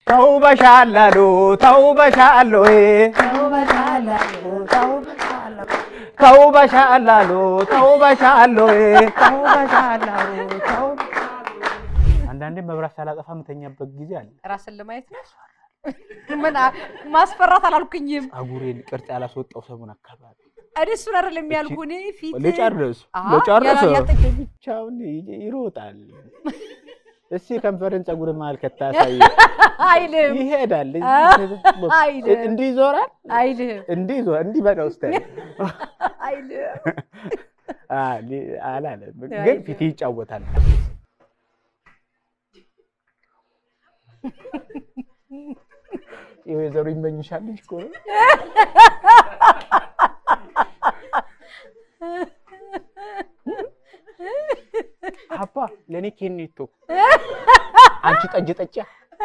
ተውበሻላሉ ተውበሻሎ ተውበሻላሉ ተውበሻሎ አንዳንዴ መብራት ሳላጠፋ የምተኛበት ጊዜ አለ። ራስን ለማየት ነው። ምን አ- ማስፈራት አላልኩኝም። ጸጉሬን ቅርጽ ያላስወጣው ሰሞን አካባቢ እኔ እሱን አይደለም ያልኩህ። እኔ ፊት ልጨርስ አሃ፣ ልጨርስ ያላ- ያልጠ- ብቻውን ይ- ይሮጣል። እስኪ ከንፈርን ጸጉር መሀል ከታሳይ አይልም ይሄዳል። አይልም። እንዲህ ይዞራል። አይልም እንዲህ ይዞ እንዲህ በቃ ውስጥ አይልም። አላለም፣ ግን ፊት ይጫወታል። የወይዘሮ ይመኝሻል ልጅ እኮ ነው። አባ ለእኔ ኬኔቶ አንቺ ጠጅ ጠጪ።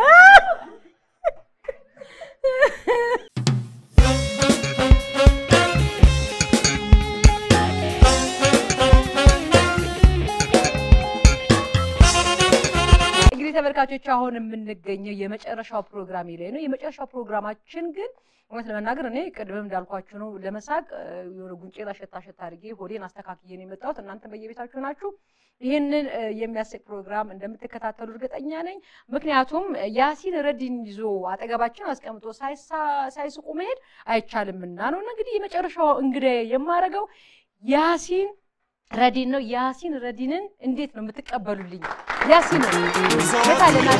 እንግዲህ ተመልካቾች አሁን የምንገኘው የመጨረሻው ፕሮግራም ላይ ነው። የመጨረሻው ፕሮግራማችን ግን እውነት ለመናገር እኔ ቅድምም እንዳልኳችሁ ነው። ለመሳቅ እ፣ የሆነ ጉንጬን አሸታ አሸታ አድርጌ ሆዴን አስተካክዬ ነው የመጣሁት። እናንተ በየቤታችሁ ናችሁ። ይህንን እ፣ የሚያስቅ ፕሮግራም እንደምትከታተሉ እርግጠኛ ነኝ። ምክንያቱም እ፣ ያሲን ረዲን ይዞ አጠገባችን አስቀምጦ ሳይሳ- ሳይስቁ መሄድ አይቻልምና ነው። እና እንግዲህ የመጨረሻው እንግዳ የማደርገው ያሲን ረዲን ነው። ያሲን ረዲንን እንዴት ነው የምትቀበሉልኝ? ያሲን የታለና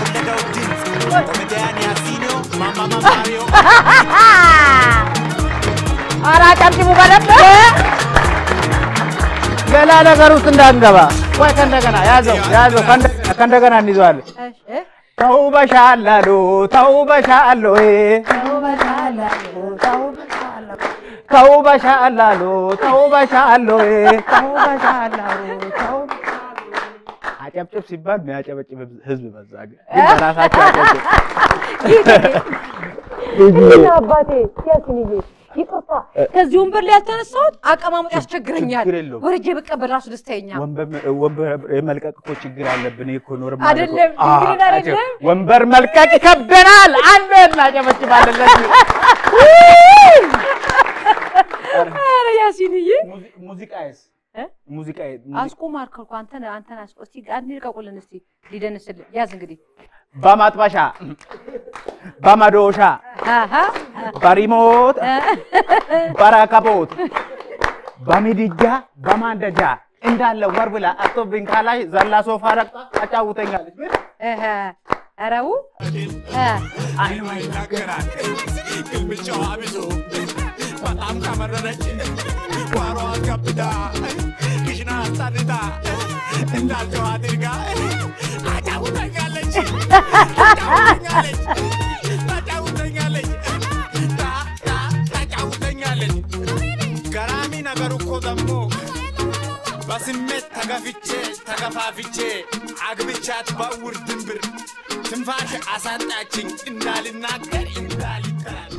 ኧረ አጨብጭቡ በደንብ ሌላ ነገር ውስጥ እንዳንገባ። ወይ ከእንደገና ያዘው ያዘው ከእንደ- ከእንደገና እንይዘዋለን። ተውበሻላሉ ተውበሻሎ ተውበሻላሉ ተውበሻሎ አጨብጭብ ሲባል የሚያጨበጭብ ህዝብ በዛ። ግን በራሳቸው አጨብጭብ። አባቴ ያሲንዬ ይቅርታ፣ ከዚህ ወንበር ላይ ያልተነሳሁት አቀማመጥ ያስቸግረኛል። ችግር የለውም። ወርጄ ብቀበል ራሱ ደስተኛ ወንበር ወንበር የመልቀቅ እኮ ችግር አለብን። ይሄ እኮ ኖርማል እኮ። አይደለም፣ አዎ፣ እንግዲህ አይደለም። ወንበር መልቀቅ ይከብደናል። አንድ እናጨበጭባለን ለዚህ። ኧረ ያሲንዬ ሙዚቃዬስ እ? ሙዚቃዬ አስቁም አልከው እኮ አንተን አንተን አስቆ እስቲ አንድ ልቀቁልን እስቲ ሊደንስልን ያዝ እንግዲህ በማጥበሻ በመዶሻ አሃ በሪሞት በረከቦት በምድጃ በማንደጃ እንዳለ ወር ብላ አቶብኝ ካላይ ዘላ ሶፋ ረግጣ አጫውተኛለች። ምን? እህ አረው ይናገራል ግልምጫዋ ብዙ በጣም ከመረረች ጓሮ ከብዳ ክሽና አሳድዳ እንዳልጨው አድርጋ አጫውተኛለች ታጫውተኛለች ታጫውተኛለች ታ- ታ- ታጫውተኛለች ገራሚ ነገሩ እኮ ደግሞ በስሜት ተገፍቼ ተገፋፍቼ አግብቻት በእውር ድንብር ትንፋሽ አሳጣችኝ እንዳልናገር እንዳልተናገር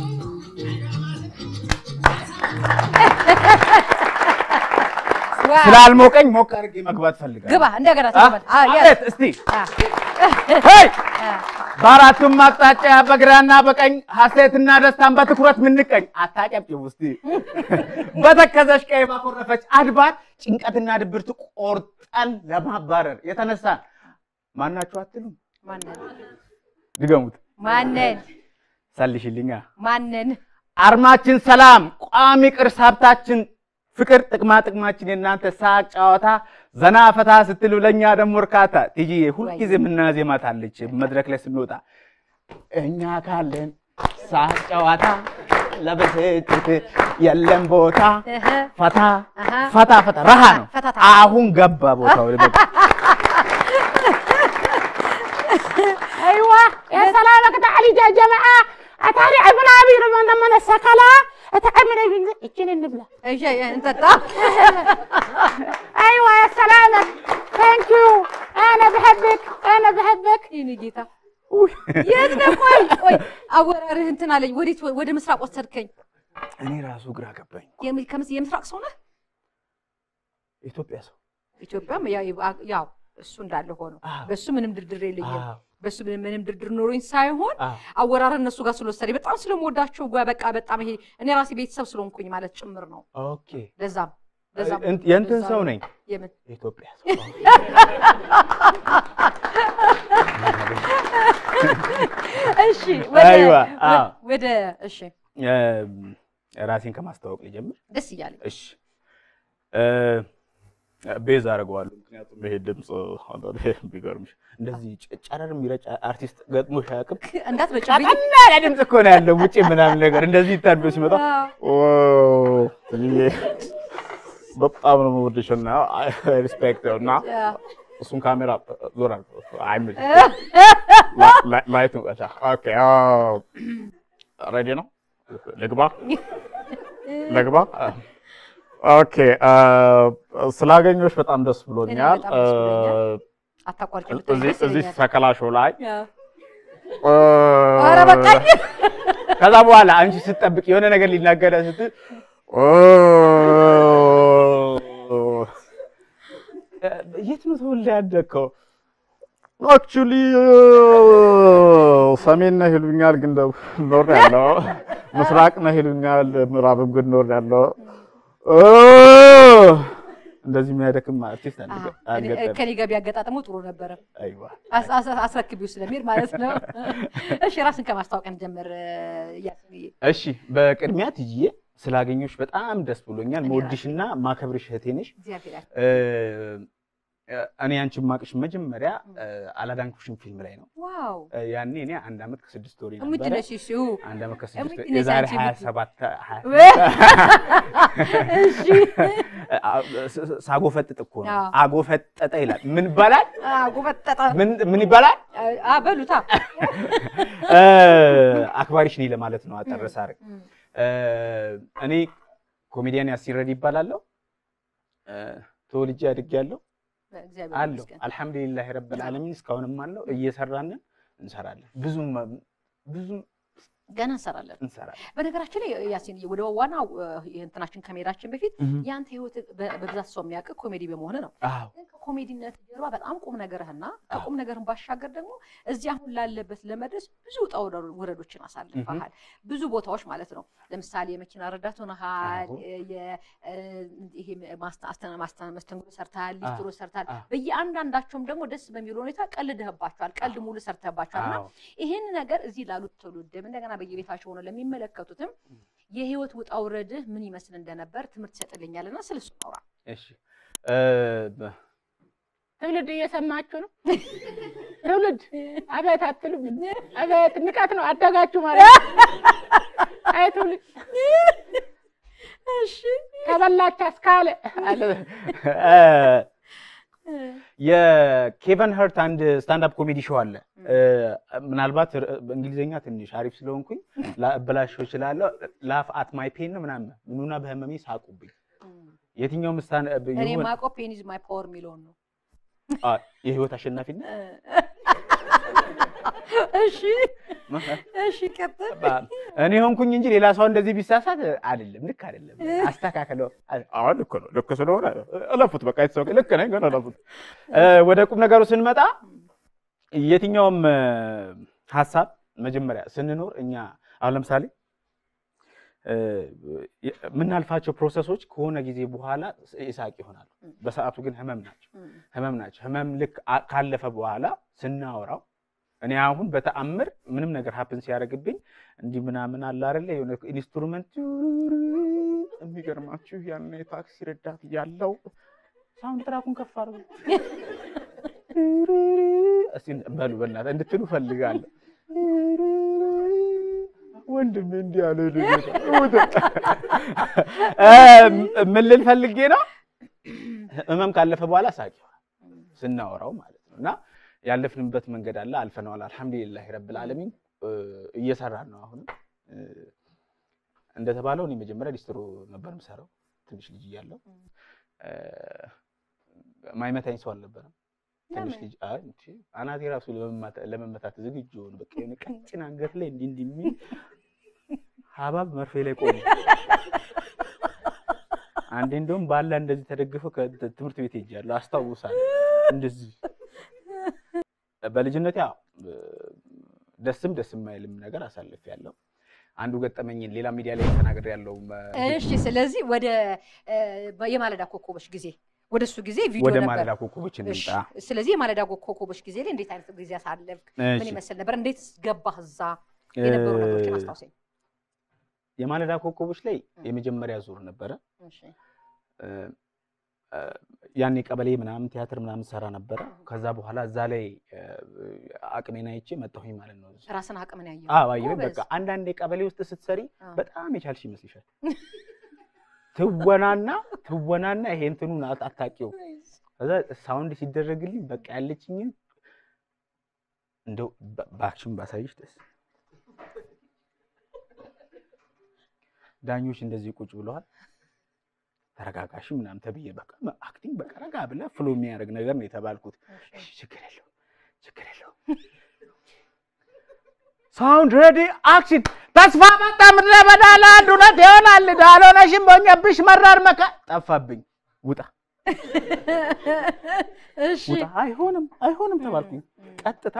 ስላልሞቀኝ ሞቅ አድርጌ መግባት ፈልጋለሁ። ግባ እንደገና አ? ተቀበል አ ያዝ አቤት እስቲ አ ሄይ! አ በአራቱም አቅጣጫ በግራና በቀኝ ሐሴትና ደስታን በትኩረት ምንቀኝ አታጨብጭቡ እስቲ። በተከዘች ቀይ ባኮረፈች አድባር ጭንቀትና ድብርት ቆርጠን ለማባረር የተነሳን ማናችሁ አትሉም? ማነን ድገሙት። ማነን ሰልሽልኛ ማነን አርማችን ሰላም፣ ቋሚ ቅርስ ሀብታችን ፍቅር፣ ጥቅማ ጥቅማችን የእናንተ ሳቅ፣ ጨዋታ፣ ዘና ፈታ ስትሉ ለእኛ ደግሞ እርካታ። ትይዬ ሁልጊዜ የምናዜማት አለች መድረክ ላይ ስንወጣ እኛ ካለን ሳቅ ጨዋታ ለብስጭት የለም ቦታ እህ ፈታ አሃ። ፈታ ፈታ ረሃ ነው። ፈታታ። አሁን ገባ ቦታው ላይ በቃ ايوه يا سلامك تعالي يا جماعه اتاري عبنا ابي رمضان من السكلا اتعمل اجيني النبله እሺ እንጠጣ ايوه يا سلامك ثانك يو انا بحبك انا بحبك የኔ ጌታ የት ነህ? ቆይ ቆይ አወራርህ እንትን አለኝ። ወዴት ወደ ምስራቅ ወሰድከኝ? እኔ ራሱ ግራ ገባኝ። የም- ከምስ- የምስራቅ ሰው ነህ? ኢትዮጵያ ሰው ኢትዮጵያም ያው ያው እሱ እንዳለ ሆኖ አዎ። በሱ ምንም ድርድር የለኝም። አዎ። በሱ ምንም ምንም ድርድር ኖሮኝ ሳይሆን አዎ። አወራር እነሱ ጋር ስለወሰደ በጣም ስለምወዳቸው ጓ- በቃ በጣም ይሄ እኔ ራሴ ቤተሰብ ስለሆንኩኝ ማለት ጭምር ነው። ኦኬ ለዛም ለዛም እን- የእንትን ለዛ ሰው ነው። ነኝ የምን የኢትዮጵያ ሰው እሺ ወደ አይዋ፣ ወ- አዎ። ወደ እሺ እም፣ ራሴን ከማስተዋወቅ ልጀምር። ደስ እያለኝ እሺ እ፣ ቤዝ አደርገዋለሁ። ምክንያቱም ይሄ ድምፅ አንዳንዴ ቢገርምሽ እንደዚህ ጨ- ጨረር የሚረጭ አርቲስት ገጥሞሽ አያውቅም? እንዳትረጭብኝ ቀጠና ያለ ድምፅ እኮ ነው ያለው ውጭ ምናምን ነገር እንደዚህ ኢንተርቪው ሲመጣ ኦ፣ ትንዬ በጣም ነው የምወድሽ እና ሪስፔክት እና እሱን ካሜራ ዞር አድርገው አይመችም። ላ- ላ- ላይቱን ቀጫ። ኦኬ ሬዲ ነው ልግባ ልግባ። ኦኬ ስላገኘሁሽ በጣም ደስ ብሎኛል። እኔም በጣም ደስ ብሎኛል። አታቋርጭ ብትለኝ እዚህ ደስ እዚህ ይለኛል። ሰከላ ሾው ላይ ኧረ በቃኝ። ከዛ በኋላ አንቺ ስትጠብቅ የሆነ ነገር ሊናገረ ስትል የት ነው ተወልደ ያደግከው? አክቹሊ ሰሜን ነህ ይሉኛል፣ ግን ኖር ያለው ምስራቅ ነህ ይሉኛል፣ ምዕራብም ግን ኖር ያለው እንደዚህ የሚያደክም አርቲስት አሃ፣ አልገጠም። ከኔ ጋር ቢያገጣጥሙ ጥሩ ነበረ። አይዋ አስ- አስ- አስረክቢው ስለሚል ማለት ነው። እሺ ራስን ከማስታወቅ እንጀምር። እያስብዬ እሺ በቅድሚያ ትዬ ስላገኘሁሽ በጣም ደስ ብሎኛል። እኔ መወድሽና ማከብርሽ እህቴ ነሽ። እግዚአብሔር ያክ- እ፣ እኔ አንቺን ማቅሽ መጀመሪያ እ፣ አላዳንኩሽም ፊልም ላይ ነው። ዋው እ፣ ያኔ እኔ አንድ ዓመት ከስድስት ወር እሙት ነበረ። ነሽ እሺ አንድ ዓመት ከስድስት እሙት ወር ነሽ የዛሬ አንቺ ሀያ እሙት። ሰባት ሀያ- እሺ አ- ስ- ሳጎፈጥጥ እኮ ነው። አዎ። አጎፈጠጠ ይላል። ምን ይባላል? ጎበጠጠ ምን ምን ይባላል? አ በሉታ እ፣ አክባሪሽ ነኝ ለማለት ነው። አጠር ሳደርግ እም፣ እ፣ እኔ ኮሜዲያን ያሲረድ ይባላለሁ። እ፣ ተወልጄ አድጌያለሁ እግዚአብሔር አለሁ ይመስገን። አልሐምዱሊላህ ረብል ዓለሚን እስካሁንም አለው እየሰራንን እንሰራለን። ብዙም ብዙም ገና እንሰራለን። እንሰራለን። በነገራችን ላይ ያሲን ወደ ዋናው እንትናችን ከመሄዳችን በፊት እህ። የአንተ ህይወት በ- በብዛት ሰው የሚያውቅ ኮሜዲ በመሆን ነው። አዎ ግን ከኮሜዲነት ጀርባ በጣም ቁም ነገርህና ከቁም ነገርህን ባሻገር ደግሞ እዚህ አሁን ላለበት ለመድረስ ብዙ ውጣ ውረዶ- ውረዶችን አሳልፈሃል። ብዙ ቦታዎች ማለት ነው። ለምሳሌ የመኪና ረዳት ሆነሃል። አዎ። የ- እ፣ ይሄ ማስተ- አስተና- ማስተ- መስተንግዶ ሰርተሃል፣ አዎ። ሊስትሮ ሰርተሃል። አዎ። በየአንዳንዳቸውም ደግሞ ደስ በሚል ሁኔታ ቀልድህባቸዋል። ቀልድ ሙሉ ሰርተህባቸዋል እና አዎ ይህን ነገር እዚህ ላሉት ትውልድም እንደገና በየቤታቸው ሆነው ለሚመለከቱትም የህይወት ውጣ ውረድህ ምን ይመስል እንደነበር ትምህርት ይሰጥልኛል እና ስለ እሱ አውራ። እሺ እ፣ በ- ትውልድ እየሰማችሁ ነው። ትውልድ አቤት አትሉም? አቤት ንቀት ነው። አደጋችሁ ማለት ነው። አይ ትውልድ እሺ ከበላች አስካለ አለ። እ፣ የኬቨን ሀርት አንድ ስታንዳፕ ኮሜዲ ሾው አለ። እ፣ ምናልባት ር- በእንግሊዝኛ ትንሽ አሪፍ ስለሆንኩኝ ላበላሸው እችላለሁ። ላፍ አት ማይ ፔን ነው ምናምን ምኑና በህመሜ ሳቁብኝ። የትኛውም ስታን እኔ ማውቀው ፔን ኢዝ ማይ ፓወር የሚለውን ነው። አ፣ የህይወት አሸናፊነት እሺ እሺ ቀጥል። እኔ ሆንኩኝ እንጂ ሌላ ሰው እንደዚህ ቢሳሳት አይደለም፣ ልክ አይደለም። አስተካከለው። አሁን ልክ ነው፣ ልክ ስለሆነ እለፉት፣ በቃ የተሰው ልክ ነኝ፣ ግን እለፉት። እ፣ ወደ ቁም ነገሩ ስንመጣ የትኛውም እ፣ ሀሳብ መጀመሪያ ስንኖር እኛ አሁን ለምሳሌ እ፣ የምናልፋቸው ፕሮሰሶች ከሆነ ጊዜ በኋላ ይሳቅ ይሆናሉ። በሰዓቱ ግን ህመም ናቸው ህመም ናቸው። ህመም ልክ አ- ካለፈ በኋላ ስናወራው እኔ አሁን በተአምር ምንም ነገር ሀፕን ሲያደርግብኝ እንዲህ ምናምን አለ አይደለ የሆነ ኢንስትሩመንት የሚገርማችሁ ያን የታክሲ ረዳት እያለው ሳውንድ ትራኩን ከፍ አድርጉ እስቲ በሉ በእናትህ እንድትሉ ፈልጋለሁ። ወንድሜ እንዲህ ያለ ምን ልል ፈልጌ ነው ህመም ካለፈ በኋላ ሳቂ ስናወራው ማለት ነው እና ያለፍንበት መንገድ አለ፣ አልፈነዋል። አልሐምዱሊላህ ረብል ዓለሚን እየሰራን ነው። አሁንም እ፣ እንደተባለው እኔ መጀመሪያ ሊስትሮ ነበር የምሰራው ትንሽ ልጅ እያለሁ እ፣ ማይመታኝ ሰው አልነበረም። ትንሽ ለምን? ልጅ አይ እንቺ አናቴ ራሱ ለመማታ- ለመመታት ዝግጁ ሆነ። በቃ የሆነ ቀጭን አንገት ላይ እንዲህ እንዲህ የሚል ሀባብ መርፌ ላይ ቆመ። አንዴ እንደውም ባላ እንደዚህ ተደግፈው ከትምህርት ቤት ሄጃለሁ አስታውሳለሁ። እንደዚህ በልጅነት ያው ደስም ደስ የማይልም ነገር አሳልፍ ያለው አንዱ ገጠመኝን ሌላ ሚዲያ ላይ ተናግሬ ያለው እሺ ስለዚህ ወደ እ፣ የማለዳ ኮከቦች ጊዜ ወደ እሱ ጊዜ ቪዲዮ ወደ ነበር ማለዳ ኮከቦች እሺ፣ እንምጣ። ስለዚህ የማለዳ ኮከቦች ጊዜ ላይ እንዴት አይነት ጊዜ አሳለፍክ ምን እሺ፣ ይመስል ነበር እንዴት ገባህ እዛ የነበሩ ነገሮችን እ፣ አስታውሰኝ የማለዳ ኮከቦች ላይ የመጀመሪያ ዙር ነበረ። እሺ እ፣ እ፣ ያኔ ቀበሌ ምናምን ቲያትር ምናምን ሰራ ነበረ። ከዛ በኋላ እዛ ላይ እ፣ አቅሜን አይቼ መጣሁኝ ማለት ነው። ራስን አቅምን ያየው አዎ አየሁ። ጎበዝ። በቃ አንዳንዴ ቀበሌ ውስጥ ስትሰሪ አዎ። በጣም የቻልሽ ይመስልሻል። ትወናና ትወናና ይሄ እንትኑን አት- አታውቂው። ከዛ ሳውንድ ሲደረግልኝ በቃ ያለችኝን እንደው በ- በአክሽን ባሳይሽ ደስ ዳኞች እንደዚህ ቁጭ ብለዋል። ተረጋጋሽ ምናምን ተብዬ በቃ አክቲንግ በቃ ረጋ ብለህ ፍሎ የሚያደርግ ነገር ነው የተባልኩት። እሺ ችግር የለውም ችግር የለውም። ሳውንድ ሬዲ አክሽን። ተስፋ መጣ ምድረ በዳ ለአንድ እውነት ይሆናል ዳልሆነሽም በሆነብሽ መራር መካ ጠፋብኝ። ውጣ እሺ ውጣ። አይሆንም አይሆንም ተባልኩኝ። ቀጥታ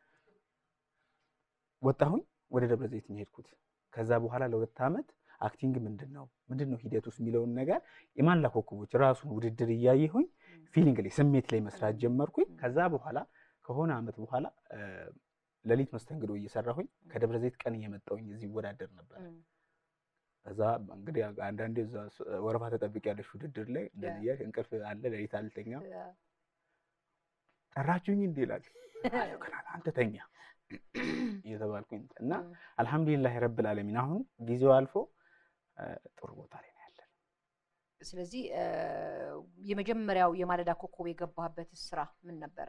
ወጣሁኝ። ወደ ደብረ ዘይት ነው የሄድኩት። ከዛ በኋላ ለሁለት ዓመት አክቲንግ ምንድን ነው ምንድን ነው ሂደት ውስጥ የሚለውን ነገር የማላ ኮከቦች ራሱን ውድድር እያየሁኝ ፊሊንግ ላይ ስሜት ላይ መስራት ጀመርኩኝ። ከዛ በኋላ ከሆነ ዓመት በኋላ እ፣ ሌሊት መስተንግዶ እየሰራሁኝ ከደብረ ዘይት ቀን እየመጣሁኝ እዚህ ይወዳደር ነበር። ከዛ እንግዲህ አንዳንዴ እዛ ስ- ወረፋ ተጠብቅ ያለሽ ውድድር ላይ እንደዚህ እያልሽ እንቅልፍ አለ ሌሊት አልተኛም። ጠራችሁኝ እንዴ ይላል አለሁ፣ ገና አንተ ተኛ እየተባልኩኝ እና አልሐምዱሊላህ ረብል ዓለሚን አሁን ጊዜው አልፎ እ፣ ጥሩ ቦታ ላይ ነው ያለን። ስለዚህ እ፣ የመጀመሪያው የማለዳ ኮከብ የገባህበት ስራ ምን ነበረ?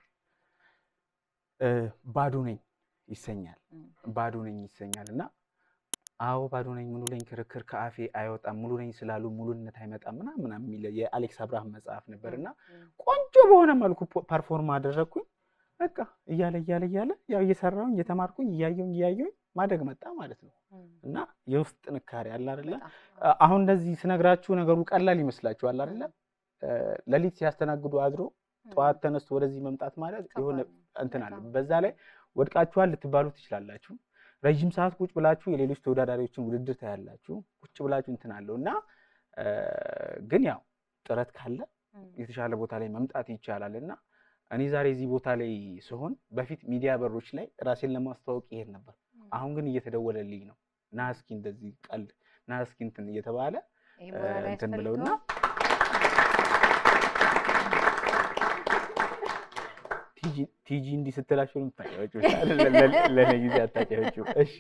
እ፣ ባዶ ነኝ ይሰኛል። እም፣ ባዶ ነኝ ይሰኛል እና አዎ ባዶ ነኝ ሙሉ ነኝ ክርክር ከአፌ አይወጣም ሙሉ ነኝ ስላሉ ሙሉነት አይመጣም ምናምን ምናምን የሚል የአሌክስ አብርሃም መጽሐፍ ነበር እና እም፣ ቆንጆ በሆነ መልኩ ፖ- ፐርፎርም አደረግኩኝ። በቃ እያለ እያለ እያለ ያው እየሰራሁኝ እየተማርኩኝ እያየሁኝ እያየሁኝ ማደግ መጣ ማለት ነው እም፣ እና የውስጥ ጥንካሬ አለ አይደለ? በጣም። አ- አሁን እንደዚህ ስነግራችሁ ነገሩ ቀላል ይመስላችኋል አይደለ? እ፣ ሌሊት ሲያስተናግዱ አድሮ ጠዋት ተነስቶ ወደዚህ መምጣት ማለት የሆነ ከባድ ነው። እንትን አለ። በጣም። በዛ ላይ ወድቃችኋል ልትባሉ ትችላላችሁ። ረዥም ሰዓት ቁጭ ብላችሁ የሌሎች ተወዳዳሪዎችን ውድድር ታያላችሁ። ቁጭ ብላችሁ እንትን አለው እና እ፣ ግን ያው ጥረት ካለ እም፣ የተሻለ ቦታ ላይ መምጣት ይቻላል እና እኔ ዛሬ እዚህ ቦታ ላይ ስሆን በፊት ሚዲያ በሮች ላይ ራሴን ለማስተዋወቅ ይሄድ ነበር። አሁን ግን እየተደወለልኝ ነው ና እስኪ እንደዚህ ቀልድ ና እስኪ እንትን እየተባለ ይሄ እ፣ ሞራል እንትን ብለውና ያስፈልገዋል። ቲጂ ቲጂ እንዲህ ስትላቸው ነው የምታውቂያቸው። ለእኔ ጊዜ አታውቂያቸው። እሺ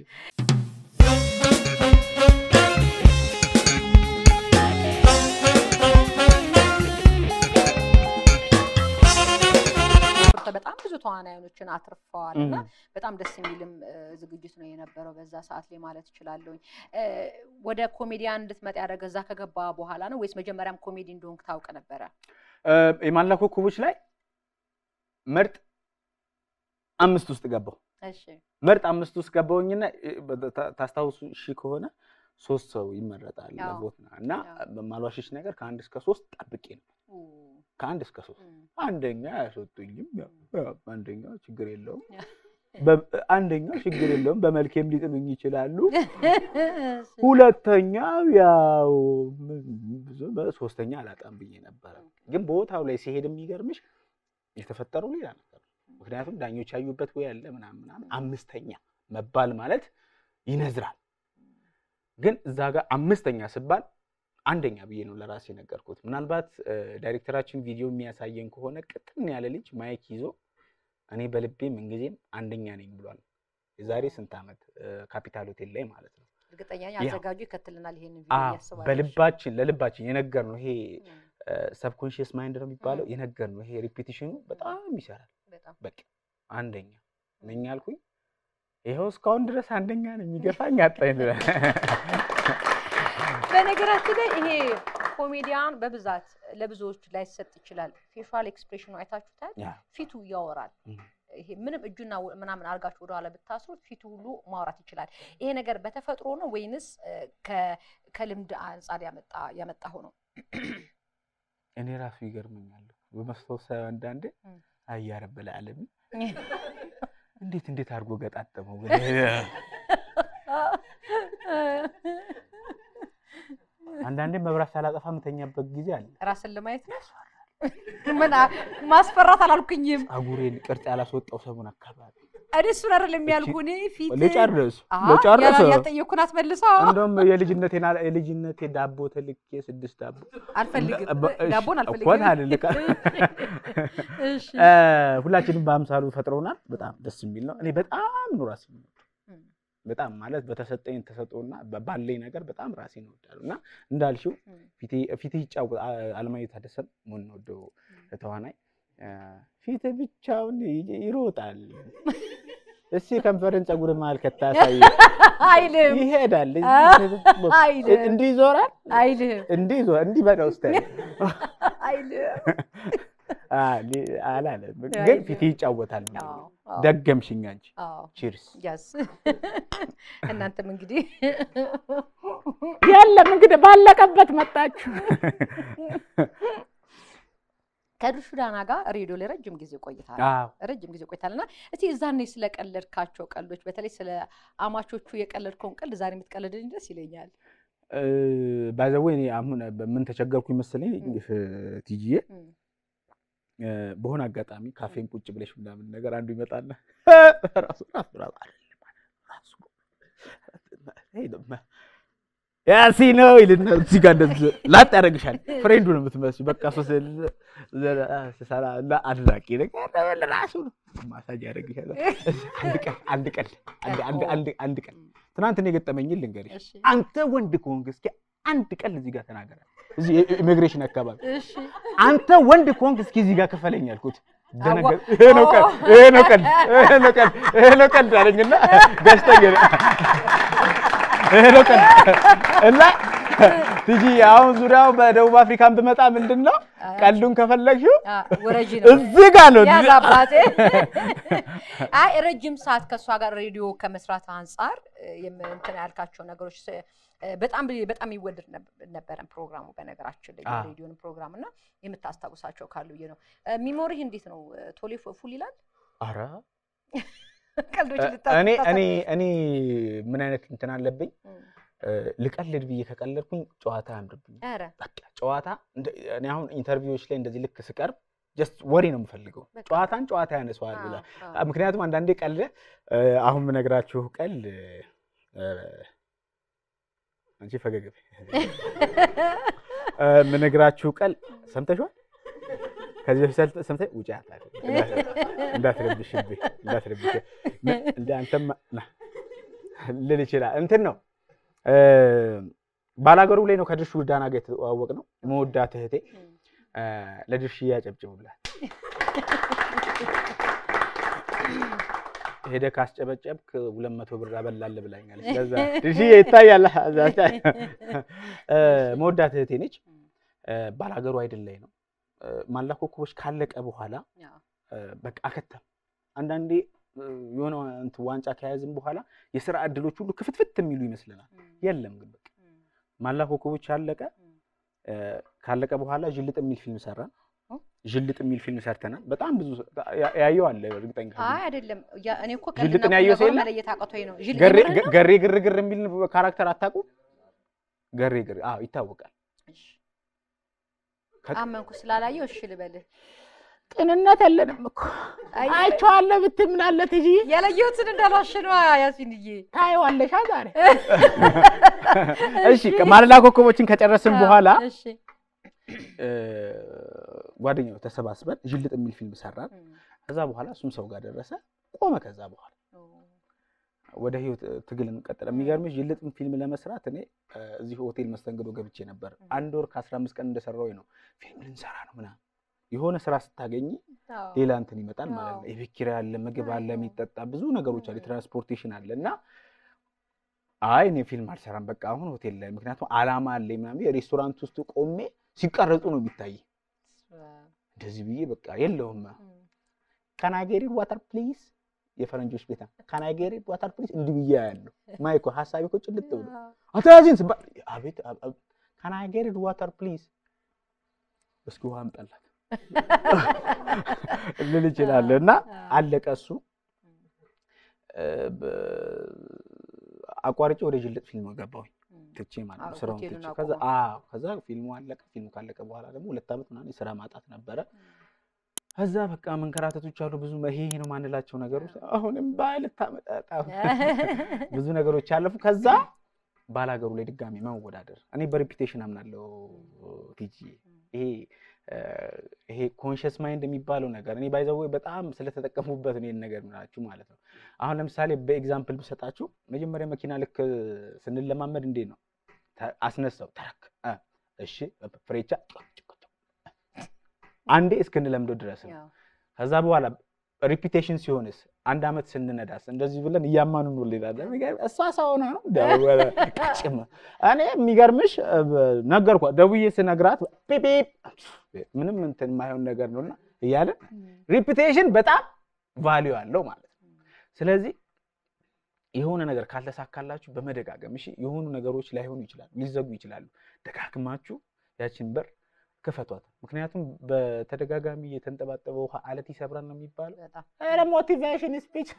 በጣም ብዙ ተዋናዮችን አትርፈዋል እና እም። በጣም ደስ የሚልም እ፣ ዝግጅት ነው የነበረው በዛ ሰዓት ላይ ማለት እችላለሁኝ። እ፣ ወደ ኮሜዲያን እንድትመጣ ያደረገ እዛ ከገባ በኋላ ነው ወይስ መጀመሪያም ኮሜዲ እንደሆንክ ታውቅ ነበረ? እ፣ የማላ ኮከቦች ላይ ምርጥ አምስት ውስጥ ገባሁ። እሺ ምርጥ አምስት ውስጥ ገባሁኝና እ፣ በ- ታ- ታስታውሱ ሺ ከሆነ ሶስት ሰው ይመረጣል አዎ። ለቦት እና አዎ። በማሏሽሽ ነገር ከአንድ እስከ ሶስት ጠብቄ ነው ኡ፣ ከአንድ እስከ ሶስት እም፣ አንደኛ አያስወጡኝም። ያው- ያው አንደኛው ችግር የለውም ያ። በ- አንደኛው ችግር የለውም በመልኬም ሊጥሉኝ ይችላሉ። እሺ። ሁለተኛው ያው ብዙ ሶስተኛ አላጣም ብዬ ነበረ። ግን ቦታው ላይ ሲሄድ የሚገርምሽ የተፈጠረው ሌላ ነገር ነው። ምክንያቱም ዳኞች ያዩበት ወይ ያለ ምናምን ምናምን አምስተኛ መባል ማለት ይነዝራል። ግን እዛ ጋር አምስተኛ ስባል አንደኛ ብዬ ነው ለራሴ ነገርኩት። ምናልባት እ፣ ዳይሬክተራችን ቪዲዮ የሚያሳየን ከሆነ ቅጥን ያለ ልጅ ማይክ ይዞ እኔ በልቤ ምንጊዜም አንደኛ ነኝ ብሏል። የዛሬ ስንት ዓመት እ፣ ካፒታል ሆቴል ላይ ማለት ነው። እርግጠኛ ነኝ ያው። አዘጋጁ ይከትልናል ይሄንን አዎ፣ ቪዲዮ ያስባል። በልባችን ለልባችን የነገር ነው ይሄ እም፣ ሰብኮንሽስ ማይንድ ነው የሚባለው። ም። የነገር ነው ይሄ ሪፒቲሽኑ በጣም ይሰራል። በጣም በቃ አንደኛ ነኝ አልኩኝ። ይኸው እስካሁን ድረስ አንደኛ ነው የሚገፋኝ አጣኝ። በነገራችን ላይ ይሄ ኮሜዲያን በብዛት ለብዙዎች ላይሰጥ ይችላል። ፌሻል ኤክስፕሬሽኑ አይታችሁታል። ያ ፊቱ ያወራል። እም። ይሄ ምንም እጁና ወ- ምናምን አድርጋችሁ ወደኋላ ብታስሩት ፊቱ ሁሉ ማውራት ይችላል። ይሄ ነገር በተፈጥሮ ነው ወይንስ እ፣ ከ- ከልምድ አንጻር ያመጣ ያመጣው ነው? እኔ ራሱ ይገርመኛል በመስታወት ሳየው አንዳንዴ እም። አያ ረብል ዓለሚን እንዴት እንዴት አድርጎ ገጣጠመው ግን አንዳንዴ መብራት ሳላጠፋ የምተኛበት ጊዜ አለ። ራስን ለማየት ነው። ምን አ- ማስፈራት አላልኩኝም። ጸጉሬን ቅርጽ ያላስወጣው ሰሞን አካባቢ እኔ እሱን አይደለም ያልኩህ። እኔ ፊት ልጨርስ አሀ፣ ልጨርስ ያላ- ያልጠየኩህን አትመልሰው። እንደውም የልጅነቴን አለ- የልጅነቴ ዳቦ ተልኬ ስድስት ዳቦ አልፈልግም፣ በ- እሺ፣ ዳቦን እኮ አልፈልግም። ታልልካ እሺ። እ፣ ሁላችንም በአምሳሉ ፈጥረውናል። በጣም ደስ የሚል ነው። እኔ በጣም ነው ራሴን የምወደው። እም። በጣም ማለት በተሰጠኝ ተሰጥኦና በ- ባለኝ ነገር በጣም ራሴን እወዳለሁ እና እንዳልሽው እም። ፊቴ ፊቴ ይጫወት አ- አለማየሁ ታደሰን የምንወደው ተዋናይ እ፣ ፊት ብቻውን ይ- ይሮጣል። እስኪ ከንፈርን ፀጉር መሀል ከታሳይ አይልም ይሄዳል፣ አይልም። እንዲህ ይዞራል፣ አይልም እንዲህ ይዞ- እንዲህ በለው እስኪ አይልም። አላለም፣ ግን አይልም። ፊቴ ይጫወታል። አዎ፣ አዎ፣ ደገምሽኝ አንቺ። አዎ። ቺርስ ያስ እናንተም እንግዲህ የለም እንግዲህ ባለቀበት መጣችሁ። ከድርሹ ዳና ጋር ሬዲዮ ላይ ረጅም ጊዜ ቆይታል። አዎ ረጅም ጊዜ ቆይታል እና እስቲ እዛኔ ስለቀለድካቸው ቀልዶች በተለይ ስለ አማቾቹ የቀለድከውን ቀልድ ዛሬ የምትቀልድልኝ ደስ ይለኛል። ባይዘዌ እኔ አሁን ምን ተቸገርኩኝ መሰለኝ ቲጂዬ እም። እ፣ በሆነ አጋጣሚ ካፌን ቁጭ ብለሽ ምናምን ነገር አንዱ ይመጣና ራሱ ራሱ ራሱ ራሱ ያሲ ነው ይልና እዚህ ጋር እንደዚህ ላጥ ያደርግሻል። ፍሬንዱ ነው የምትመስለው። በቃ ሶስ ስሰራ እና አድናቂ ነገር ራሱ ነው ማሳጅ ያደርግሻል። አንድ ቀን አንድ ቀን አንድ- አንድ- አንድ- አንድ ቀን ትናንት እኔ የገጠመኝን ልንገርሽ። እሺ አንተ ወንድ ከሆንክ እስኪ አንድ ቀን እዚህ ጋር ተናገራል። እዚህ ኢሚግሬሽን አካባቢ እሺ አንተ ወንድ ከሆንክ እስኪ እዚህ ጋር ክፈለኝ አልኩት። ደነገ- አዋ- ይሄ ነው ቀን ይሄ ነው ቀን ይሄ ነው ቀን ይሄ ነው ቀን አለኝና ገዝተኝ ሄደ። ይሄ ነው ቀን እና ትጂ አሁን ዙሪያው በደቡብ አፍሪካን ብመጣ ምንድን ነው ቀልዱን ከፈለግሽው አ፣ ወረጂ ነው እዚህ ጋር ነው። ያዝ አባቴ። አይ ረጅም ሰዓት ከእሷ ጋር ሬዲዮ ከመስራት አንጻር እ፣ የም- እንትን ያልካቸው ነገሮች ስ- እ፣ በጣም በጣም ይወደድ ነብ- ነበረን ፕሮግራሙ በነገራችን ላይ አዎ። የሬዲዮን ፕሮግራም እና የምታስታውሳቸው ካሉ ብዬ ነው። እ፣ ሚሞሪህ እንዴት ነው? እ፣ ቶሎ ፉ- ፉል ይላል? ኧረ ቀልዶች እኔ እኔ እኔ ምን አይነት እንትን አለብኝ እ፣ ልቀልድ ብዬ ከቀለድኩኝ ጨዋታ አያምርብኝ። ኧረ በቃ ጨዋታ እንደ- እኔ አሁን ኢንተርቪዎች ላይ እንደዚህ ልክ ስቀርብ ጀስት ወሬ ነው የምፈልገው። በቃ። ጨዋታን ጨዋታ ያነሰዋል አዎ፣ ብላ አዎ። ምክንያቱም አንዳንዴ ቀልድ እ፣ አሁን የምነግራችሁ ቀልድ እ፣ አንቺ ፈገግ በይ። እ፣ የምነግራችሁ ቀልድ ሰምተሽዋል? ከዚህ በፊት ሰልጥ- ሰምተሽ ውጪ አትላል እንዳትረብሽብኝ እንዳትረብሽ እንደ አንተማ ና ልል ይችላል እንትን ነው እ፣ ባላገሩ ላይ ነው ከድርሹ ዳና ጋር የተዋወቅ ነው መወዳት እህቴ እ፣ ለድርሽ ያጨብጭቡላት ሄደ ካስጨበጨብክ ሁለት መቶ ብር አበላለህ ብላኛለች። ለዛ ድርሽዬ ይታያል። እ፣ መወዳት እህቴ ነች። እ፣ ባላገሩ አይደል ላይ ነው እ፣ ማላ ኮከቦች ካለቀ በኋላ አዎ። እ፣ በቃ አከተም። አንዳንዴ እ፣ የሆነ እንትን ዋንጫ ከያዝም በኋላ የስራ እድሎች ሁሉ ክፍትፍት የሚሉ ይመስለናል። የለም ግን በቃ ማላ ኮከቦች አለቀ። እ፣ ካለቀ በኋላ ዥልጥ የሚል ፊልም ሰራን። ኦ። ዥልጥ የሚል ፊልም ሰርተናል። በጣም ብዙ ያ- ያየው አለ እርግጠኛ አይ አይደለም፣ ያ- እኔ እኮ ጅልጥን ቀልድና ቁም ያየው ሰው ነገሩን የለም? መለየት አቅቶኝ ነው። ጅል- ገሬ የምርህን ነው? ገሬ ግርግር የሚል ካራክተር አታውቁም? ገሬ ግር አዎ ይታወቃል። እሺ። ከ- አመንኩ ስላላየው እሺ ልበልህ። ቅንነት የለንም እኮ አይ፣ አይቼዋለሁ ብትይ ምን አለ ትጂ ያላየሁትን እንዳልዋሽ ነው ያሲንዬ። ታይዋለሻ ዛሬ እሺ ማለዳ ኮከቦችን ከጨረስን በኋላ እሺ እ፣ ጓደኛው ተሰባስበን ዥልጥ የሚል ፊልም ሰራን። ከዛ በኋላ እሱም ሰው ጋር ደረሰ ቆመ። ከዛ በኋላ ወደ ህይወት እ፣ ትግል እንቀጥለ። የሚገርምሽ ዥልጥን ፊልም ለመስራት እኔ እ፣ እዚህ ሆቴል መስተንግዶ ገብቼ ነበር። አንድ ወር ከአስራ አምስት ቀን እንደሰራው ነው ፊልም ልንሰራ ነው ምናምን። የሆነ ስራ ስታገኝ ሌላ እንትን ይመጣል ማለት ነው። አዎ። የቤት ኪራይ አለ፣ ምግብ አለ፣ አዎ። የሚጠጣ ብዙ ነገሮች አለ፣ ም። ትራንስፖርቴሽን አለ እና አይ እኔ ፊልም አልሰራም በቃ አሁን ሆቴል ላይ ምክንያቱም አላማ አለኝ ምናምን የሬስቶራንት ውስጥ ቆሜ ሲቀረጹ ነው የሚታይ እንደዚህ ብዬ በቃ የለውም ካናጌሪድ ዋተር ፕሊዝ የፈረንጆች ቤታ ካናጌሪድ ዋተር ፕሊዝ እንዲህ ብዬ ያለው ማይኮ ሀሳቤ እኮ ጭልጥ ብሎ አታዚን ስባ አቤት ካናጌሪድ ዋተር ፕሊዝ እስኪ ውሃ አምጣላት ልል እችላለሁ። እና አለቀ እሱ እ፣ በ- አቋርጬ ወደ ጅልጥ ፊልም ገባሁኝ ትቼ ማለት ነው አዎ፣ ስራውን ሆቴሉን ትቼ ከዛ አቁመው። አዎ ከዛ ፊልሙ አለቀ። ፊልሙ ካለቀ በኋላ ደግሞ ሁለት ዓመት ምናምን የስራ ማጣት ነበረ። ከዛ በቃ መንከራተቶች አሉ ብዙ ይሄ ይሄ ነው ማንላቸው ነገሮች አሁንም ባል ታመጣጣ ብዙ ነገሮች ያለፉ። ከዛ ባላገሩ ላይ ድጋሚ መወዳደር እኔ በሬፒቴሽን አምናለሁ ቲጂ ይሄ እ፣ ይሄ ኮንሽስ ማይንድ የሚባለው ነገር እኔ ባይዘው በጣም ስለተጠቀሙበት ነው ይሄን ነገር ምናችሁ ማለት ነው። አሁን ለምሳሌ በኤግዛምፕል ብሰጣችሁ መጀመሪያ መኪና ልክ ስንለማመድ እንዴት ነው ተ- አስነሳው ተረክ እ፣ እሺ ፍሬቻ አንዴ እስክንለምደው ድረስ ነው። ያው፣ ከዛ በኋላ ሪፒቴሽን ሲሆንስ አንድ አመት ስንነዳስ እንደዚህ ብለን እያማኑ ነው ሌላለ እሷ ሰው ሆና ነው ደወለ ቅጭም እኔ የሚገርምሽ እ፣ ነገርኳ ደውዬ ስነግራት ፒፒፕ ምንም እንትን የማይሆን ነገር ነውና እያለን ሪፒቴሽን በጣም ቫሊዩ አለው ማለት ነው። ስለዚህ የሆነ ነገር ካልተሳካላችሁ በመደጋገም እሺ፣ የሆኑ ነገሮች ላይሆኑ ይችላሉ፣ ሊዘጉ ይችላሉ። ደጋግማችሁ ያችን በር ክፈቷት። ምክንያቱም በተደጋጋሚ የተንጠባጠበ ውሃ አለት ይሰብራል ነው የሚባለው። በጣም ኧረ ሞቲቬሽን ስፒች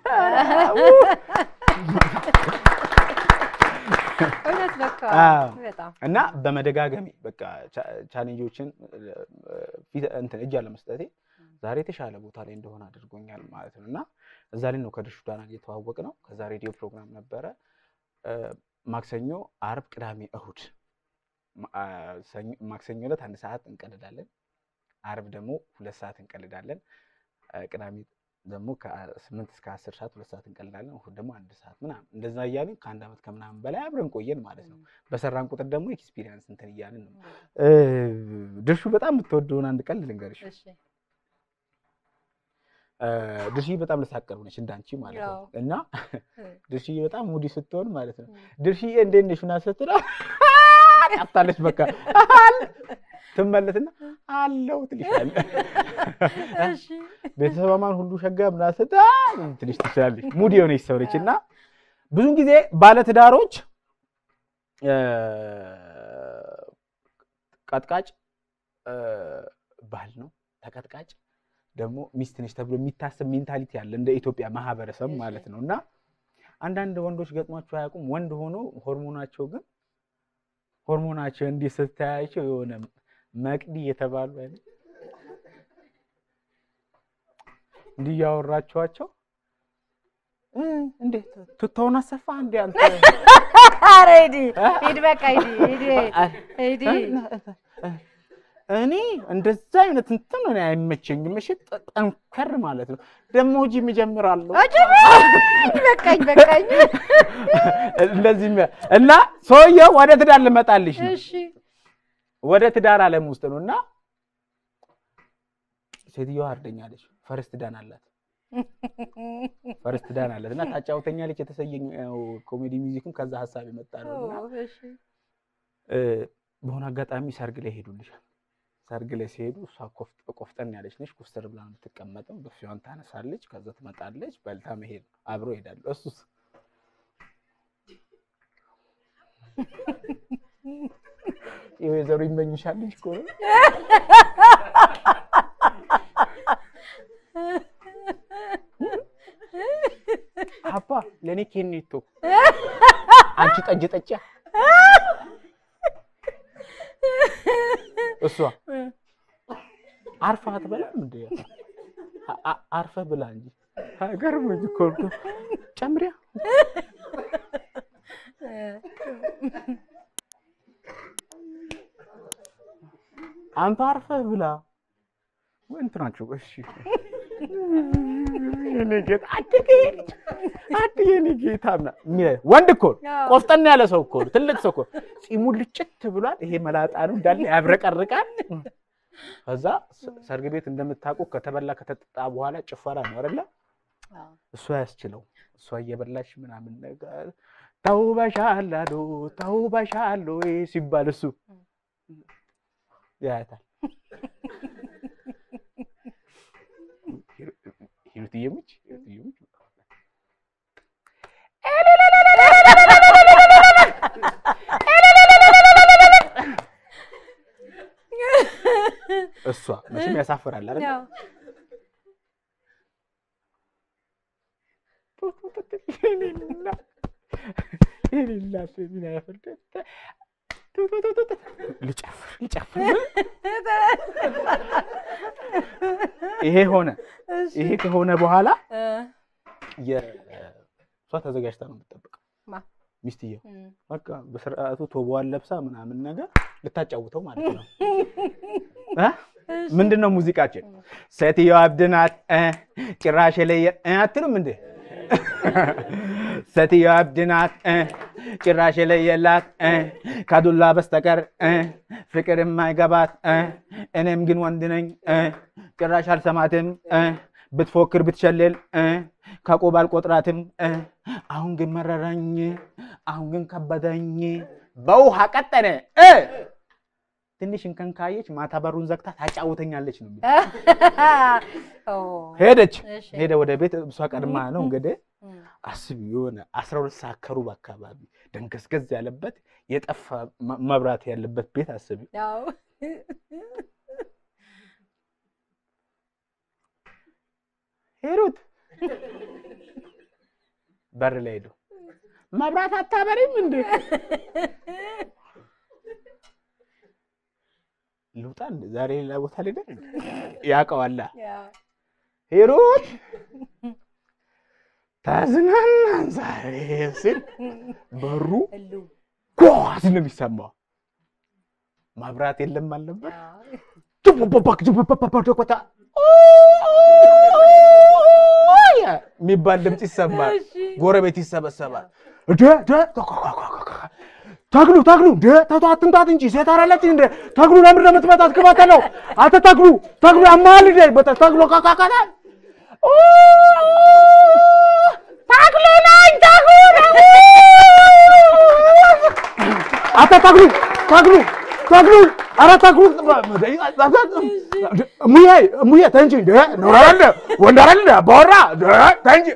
እውነት በቃ አዎ። በጣም እና በመደጋገሚ በቃ ቻ- ቻሌንጆችን እ፣ ፊት እንትን እጅ አለመስጠቴ ዛሬ የተሻለ ቦታ ላይ እንደሆነ አድርጎኛል ማለት ነው። እና እዛ ላይ ነው ከድርሹ ዳና እየተዋወቅ ነው። ከዛ ሬዲዮ ፕሮግራም ነበረ እ፣ ማክሰኞ፣ አርብ፣ ቅዳሜ፣ እሁድ ማ- አ፣ ሰኞ- ማክሰኞ ዕለት አንድ ሰዓት እንቀልዳለን። አርብ ደግሞ ሁለት ሰዓት እንቀልዳለን። እ፣ ቅዳሜ ደግሞ ከስምንት እስከ አስር ሰዓት ሁለት ሰዓት እንቀልዳለን። እሁድ ደግሞ አንድ ሰዓት ምናምን እንደዛ እያልን ከአንድ ዓመት ከምናምን በላይ አብረን ቆየን ማለት ነው። በሰራን ቁጥር ደግሞ ኤክስፒሪየንስ እንትን እያልን ነው። እ፣ ድርሹ በጣም የምትወደውን አንድ ቀልድ ልንገርሽ። እሺ እ፣ ድርሽዬ በጣም ልሳቀሩ ነች እንዳንቺ ማለት ነው። ያው። እና እ። ድርሽዬ በጣም ሙዲ ስትሆን ማለት ነው። እ። ድርሽዬ እንዴት ነሽ ምናምን ስትለው ጠፍታለች። በቃ ትመለስና አለው ትልሻለች። እሺ ቤተሰባማን ሁሉ ሸጋ ምናምን ስትል ትንሽ ትችላለች። ሙዲ የሆነች ሰው ነች እና ብዙን ጊዜ ባለትዳሮች እ፣ ቀጥቃጭ እ፣ ባል ነው፣ ተቀጥቃጭ ደግሞ ሚስት ነች ተብሎ የሚታሰብ ሜንታሊቲ አለ እንደ ኢትዮጵያ ማህበረሰብ እሺ። ማለት ነው። እና አንዳንድ ወንዶች ገጥሟቸው አያውቁም። ወንድ ሆኖ ሆርሞናቸው ግን ሆርሞናቸው እንዲህ ስታያቸው የሆነ መቅዲ የተባሉ አይነት እንዲህ እያወራችኋቸው እ፣ እንዴት ቱታውን አሰፋ እንዴ አንተ ኧረ ሂድ ሂድ በቃ ሂድ ሂድ ሂድ እኔ እንደዛ አይነት እንትን እኔ አይመቸኝም። እሺ ጠ- ጠንከር ማለት ነው ደግሞ ጂም እጀምራለሁ በቃኝ በቃኝ እንደዚህ የሚያ- እና ሰውየው ወደ ትዳር ልመጣልሽ ነው። እሺ ወደ ትዳር ዓለም ውስጥ ነው እና ሴትዮዋ አርደኛለች። ፈርስት ዳን አላት ፈርስት ዳን አላት እና ታጫውተኛለች። የተሰየው ኮሜዲ ሚውዚክም ከዛ ሀሳብ የመጣ ነው እና እሺ እ፣ በሆነ አጋጣሚ ሰርግ ላይ ሄዱልሻል። ሰርግ ላይ ሲሄዱ እሷ ኮፍ- ቆፍጠን ያለች ነች። ኮስተር ብላ ነው የምትቀመጠው። ብፌዋን ታነሳለች። ከዛ ትመጣለች። በልታ መሄድ ነው። አብረው ይሄዳሉ። እሱስ የወይዘሮ ይመኝሻል ልጅ እኮ ነው። አባ ለእኔ ኬኔቶ አንቺ ጠጅ ጠጪ እሷ አርፋ አትበላም እንዴ? አ- አ- አርፈህ ብላ እንጂ ገርሞኝ እኮ ነው። ጨምሪያ አንተ አርፈህ ብላ ወይ እንትናቸው እሺ የኔ ጌታ አድጌ አድጌ የኔ ጌታ ምና- የሚለ- ወንድ እኮ ነው። አዎ። ቆፍጠን ያለ ሰው እኮ ነው። ትልቅ ሰው እኮ ነው። ጺሙ ልጭት ብሏል። ይሄ መላጣ ነው እንዳለ ያብረቀርቃል። ከዛ ስ- ሰርግ ቤት እንደምታውቁ ከተበላ ከተጠጣ በኋላ ጭፈራ ነው አይደለ? እሷ ያስችለው እሷ እየበላሽ ምናምን ነገር ተውበሻል አሉ ተውበሻል ወይ ሲባል እሱ ያያታል። ሂሩትዬ ሙች ሂሩትዬ ሙች እሷ መቼም ያሳፍራል አይደል? ያው ልጨፍር ልጨፍር ይሄ ሆነ። ይሄ ከሆነ በኋላ እ፣ የእሷ ተዘጋጅታ ነው የምትጠብቀው ማ? ሚስትየው እም፣ በቃ በስርዓቱ ቶቦዋን ለብሳ ምናምን ነገር ልታጫውተው ማለት ነው። እ? ምንድን ነው ሙዚቃችን? ሴትዮዋ እብድ ናት እ፣ ጭራሽ የለየ እ አትሉም እንዴ? ሴትዮዋ እብድ ናት እ፣ ጭራሽ የለየላት እ፣ ከዱላ በስተቀር እ፣ ፍቅር የማይገባት እ፣ እኔም ግን ወንድ ነኝ እ፣ ጭራሽ አልሰማትም እ፣ ብትፎክር ብትሸልል እ፣ ከቁብ አልቆጥራትም እ፣ አሁን ግን መረረኝ አሁን ግን ከበደኝ በውሃ ቀጠነ እ ትንሽ እንከን ካየች ማታ በሩን ዘግታ ታጫውተኛለች ነው የሚለው። ኦ፣ ሄደች እሺ። ሄደ ወደ ቤት እሷ ቀድማ ነው እንግዲህ እም፣ አስቢ የሆነ አስራ ሁለት ሰዓት ከሩብ አካባቢ ደንገዝገዝ ያለበት የጠፋ መ- መብራት ያለበት ቤት አስቢ ያው ሄሩት በር ላይ ሄዱ መብራት አታበሪም እንዴ ልውጣ እንደ ዛሬ ሌላ ቦታ ላይ ያውቀዋላ ያው ሄሩት ተዝናናን ዛሬ ሲል በሩ እሉ ጓዝ ነው የሚሰማው። መብራት የለም አልነበር። ያው ጅቡባባክ ጅቡባባባባታ የሚባል ድምፅ ይሰማል። እሺ። ጎረቤት ይሰበሰባል። ደ ደ ተግሉ ተግሉ ደ ተቶ አትምታት እንጂ ሴት አራለች እንደ ተግሉ ለምንድን ነው የምትመታት? ክበተለው አንተ ተግሉ ተግሉ ያማል እንደ በታ ተግሉ ካካካታ ተግሉ ነኝ ተግሉ ነኝ አንተ ተግሉ ተግሉ ተግሉ ኧረ ተግሉ ሙዬ ሙዬ ተይ እንጂ እንደ ኖር አይደለ ወንድ አይደለ አባወራ እንደ ተይ እንጂ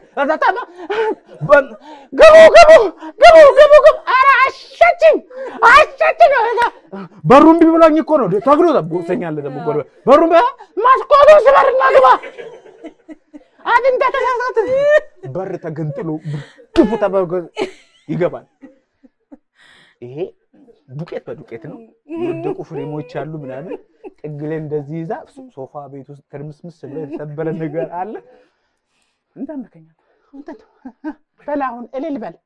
ግቡ ግቡ ግቡ ግቡ ግቡ ኧረ አሸችኝ አሸችኝ በሩ እምቢ ብሎኝ እኮ ነው ተግሉ ቦሰኛለ ደግሞ ጎረቤት በሩ እምቢ መስኮቱን ስበርና ግባ አድንተ ተሳሳት በር ተገንጥሎ ብድፉ ተበርጎ ይገባል ይሄ ዱቄት በዱቄት ነው። የወደቁ ፍሬሞች አሉ ምናምን ጥግ ላይ እንደዚህ ይዛ ሶፋ ቤት ውስጥ ትርምስምስ ብሎ የተሰበረ ነገር አለ። እንዳመከኛ በል አሁን እልል በል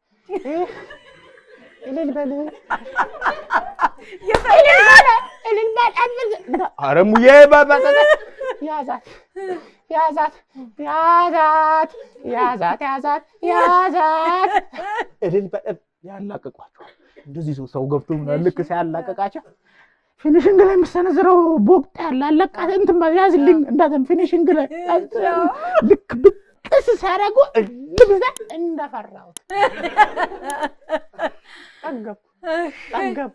እልል በል እልል በል ኧረ ሙዬ ያዛት ያዛት ያዛት ያዛት ያዛት ያዛት እልል በል ያላቅቋቸዋል። እንደዚህ ሰው ሰው ገብቶ ምናምን ልክ ሲያላቀቃቸው ፊኒሽንግ ላይ የምሰነዝረው ቦቅጥ ያለ አለቃት እንትን በል ያዝልኝ እንዳትም ፊኒሽንግ ላይ ልክ ብቅስ ሲያደርጉ ልብዛ እንደፈራሁት ጠገብኩ ጠገብኩ።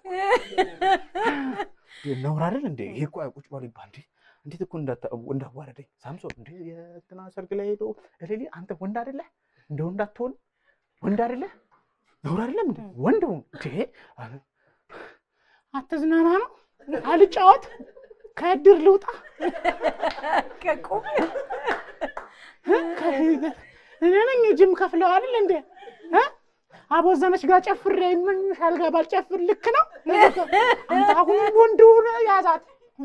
ነውር አይደል እንዴ? ይሄ እኮ ቁጭ በሉ ይባል እንዴ? እንዴት እኮ እንዳታ- እንዳዋረደኝ ሳምሶን እንዴ የእንትና ሰርግ ላይ ሄዶ እሌሊ አንተ ወንድ አይደለ እንደ ወንድ አትሆን ወንድ አይደለ ነውር አይደለም እንዴ? ወንድ ሁን እንዴ አለ። አትዝናና ነው አልጫወት ከእድር ልውጣ ከቁም እኔ ነኝ ጅም ከፍለው አይደል እንዴ እ? አቦዘነች ጋር ጨፍሬ ይመኝሻል ጋር ባልጨፍር ልክ ነው አንተ አሁን ወንድ ሆነ ያዛት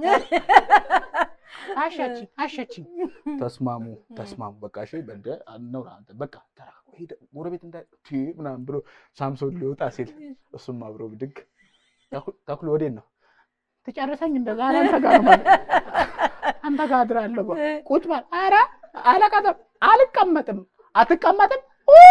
አሸችኝ አሸችኝ ተስማሙ ተስማሙ በቃ እሺ በንደ ነው አንተ በቃ ተራቁ ሄደ ጎረቤት እንዳ ቲ ምናምን ብሎ ሳምሶን ሊወጣ ሲል እሱም አብሮ ብድግ ተኩ- ተኩሎ ወዴት ነው ትጨርሰኝ እንደዛ አለ አንተ ጋር ነው ማለት አንተ ጋር አድራለሁ በ- ቁጭ በል ኧረ አለቀጥም አልቀመጥም አትቀመጥም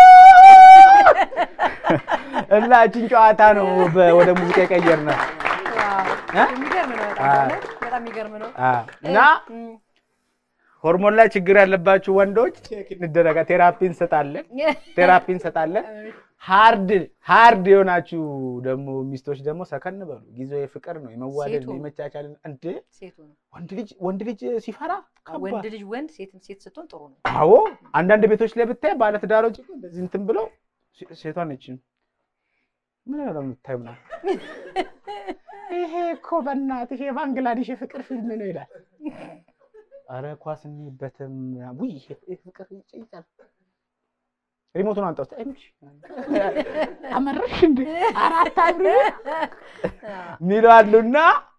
እና እችን ጨዋታ ነው በ- ወደ ሙዚቃ የቀየርነው እ? የሚገርም ነው በጣም አ- በእውነት በጣም የሚገርም ነው እና እም፣ ሆርሞን ላይ ችግር ያለባችሁ ወንዶች ቼክ እንደረጋ ቴራፒ እንሰጣለን ቴራፒ እንሰጣለን ሃርድ ሃርድ የሆናችሁ ደግሞ ሚስቶች ደግሞ ሰከን በሉ ጊዜው የፍቅር ነው የመዋደድ ሴቱ። ነው የመቻቻል እንደ ሴቱ ነው ወንድ ልጅ ወንድ ልጅ ሲፈራ ወንድ ከባድ ልጅ ወንድ ሴትም ሴት ስትሆን ጥሩ ነው አዎ አንዳንድ ቤቶች ላይ ብታይ ባለትዳሮች እኮ እንደዚህ እንትን ብለው ሴ- ሴቷን ነች ምን ያለው የምታዩ ምናምን ይሄ እኮ በእናትህ የባንግላዴሽ የፍቅር ፊልም ነው ይላል። አረ ኳስ እንይበትም ውይ ይሄ ፍቅር ይጨይጣል። ሪሞቱን አንጣውት አይምሽ አመረሽ እንደ አራት አብሪ ሚሉ አሉና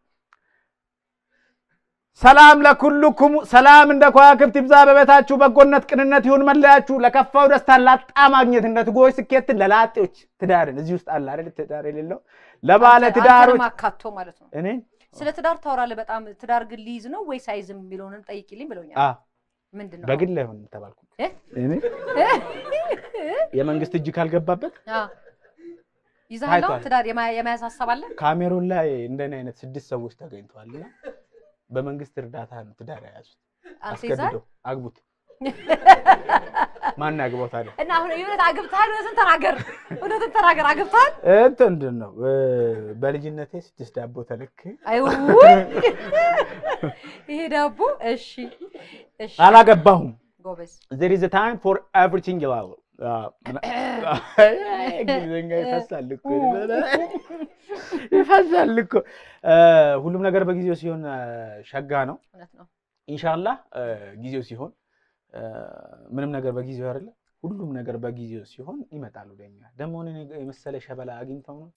ሰላም ለኩልኩም ሰላም እንደ ከዋክብት ይብዛ በቤታችሁ በጎነት ቅንነት ይሁን መለያችሁ ለከፋው ደስታ ላጣ ማግኘት እንደ ትጎች ስኬትን ለላጤዎች ትዳርን እዚህ ውስጥ አለ አይደል ትዳር የሌለው ለባለ ትዳሮች አካቶ ማለት ነው። እኔ ስለ ትዳር ታወራለህ በጣም ትዳር ግን ሊይዝ ነው ወይስ አይዝም የሚለውንም ጠይቂልኝ ብለውኛል። አ ምንድን ነው በግል አይሆንም ተባልኩ እ? እኔ የመንግስት እጅ ካልገባበት አ፣ ይዘሃል አሁን ታይቷል። ትዳር የማ- የመያዝ ሀሳብ አለ? ካሜሮን ላይ እንደኔ አይነት ስድስት ሰዎች ተገኝተዋልና በመንግስት እርዳታ ነው ትዳር የያዙት። አንተ ይዘሃል አስገድደው አግቡት። ማን ያግባው ታዲያ? እና አሁን የእውነት አግብተሃል? እውነትን ተናገር፣ እውነትን ተናገር። አግብተሃል? እንትን ምንድን ነው እ፣ በልጅነቴ ስድስት ዳቦ ተልክ አይ ውይ! ይሄ ዳቦ እሺ፣ እሺ፣ አላገባሁም። ጎበዝ። there is a time for everything ይላሉ። አ፣ ምና- እንግሊዝኛ ይፈሳል እኮ ይፈሳል እኮ እ፣ ሁሉም ነገር በጊዜው ሲሆን እ፣ ሸጋ ነው። እውነት ነው። ኢንሻላህ እ፣ ጊዜው ሲሆን እ፣ ምንም ነገር በጊዜው አይደለ፣ ሁሉም ነገር በጊዜው ሲሆን ይመጣሉ ወደኛ። ደግሞ እኔን የመሰለ ሸበላ አግኝተው ነው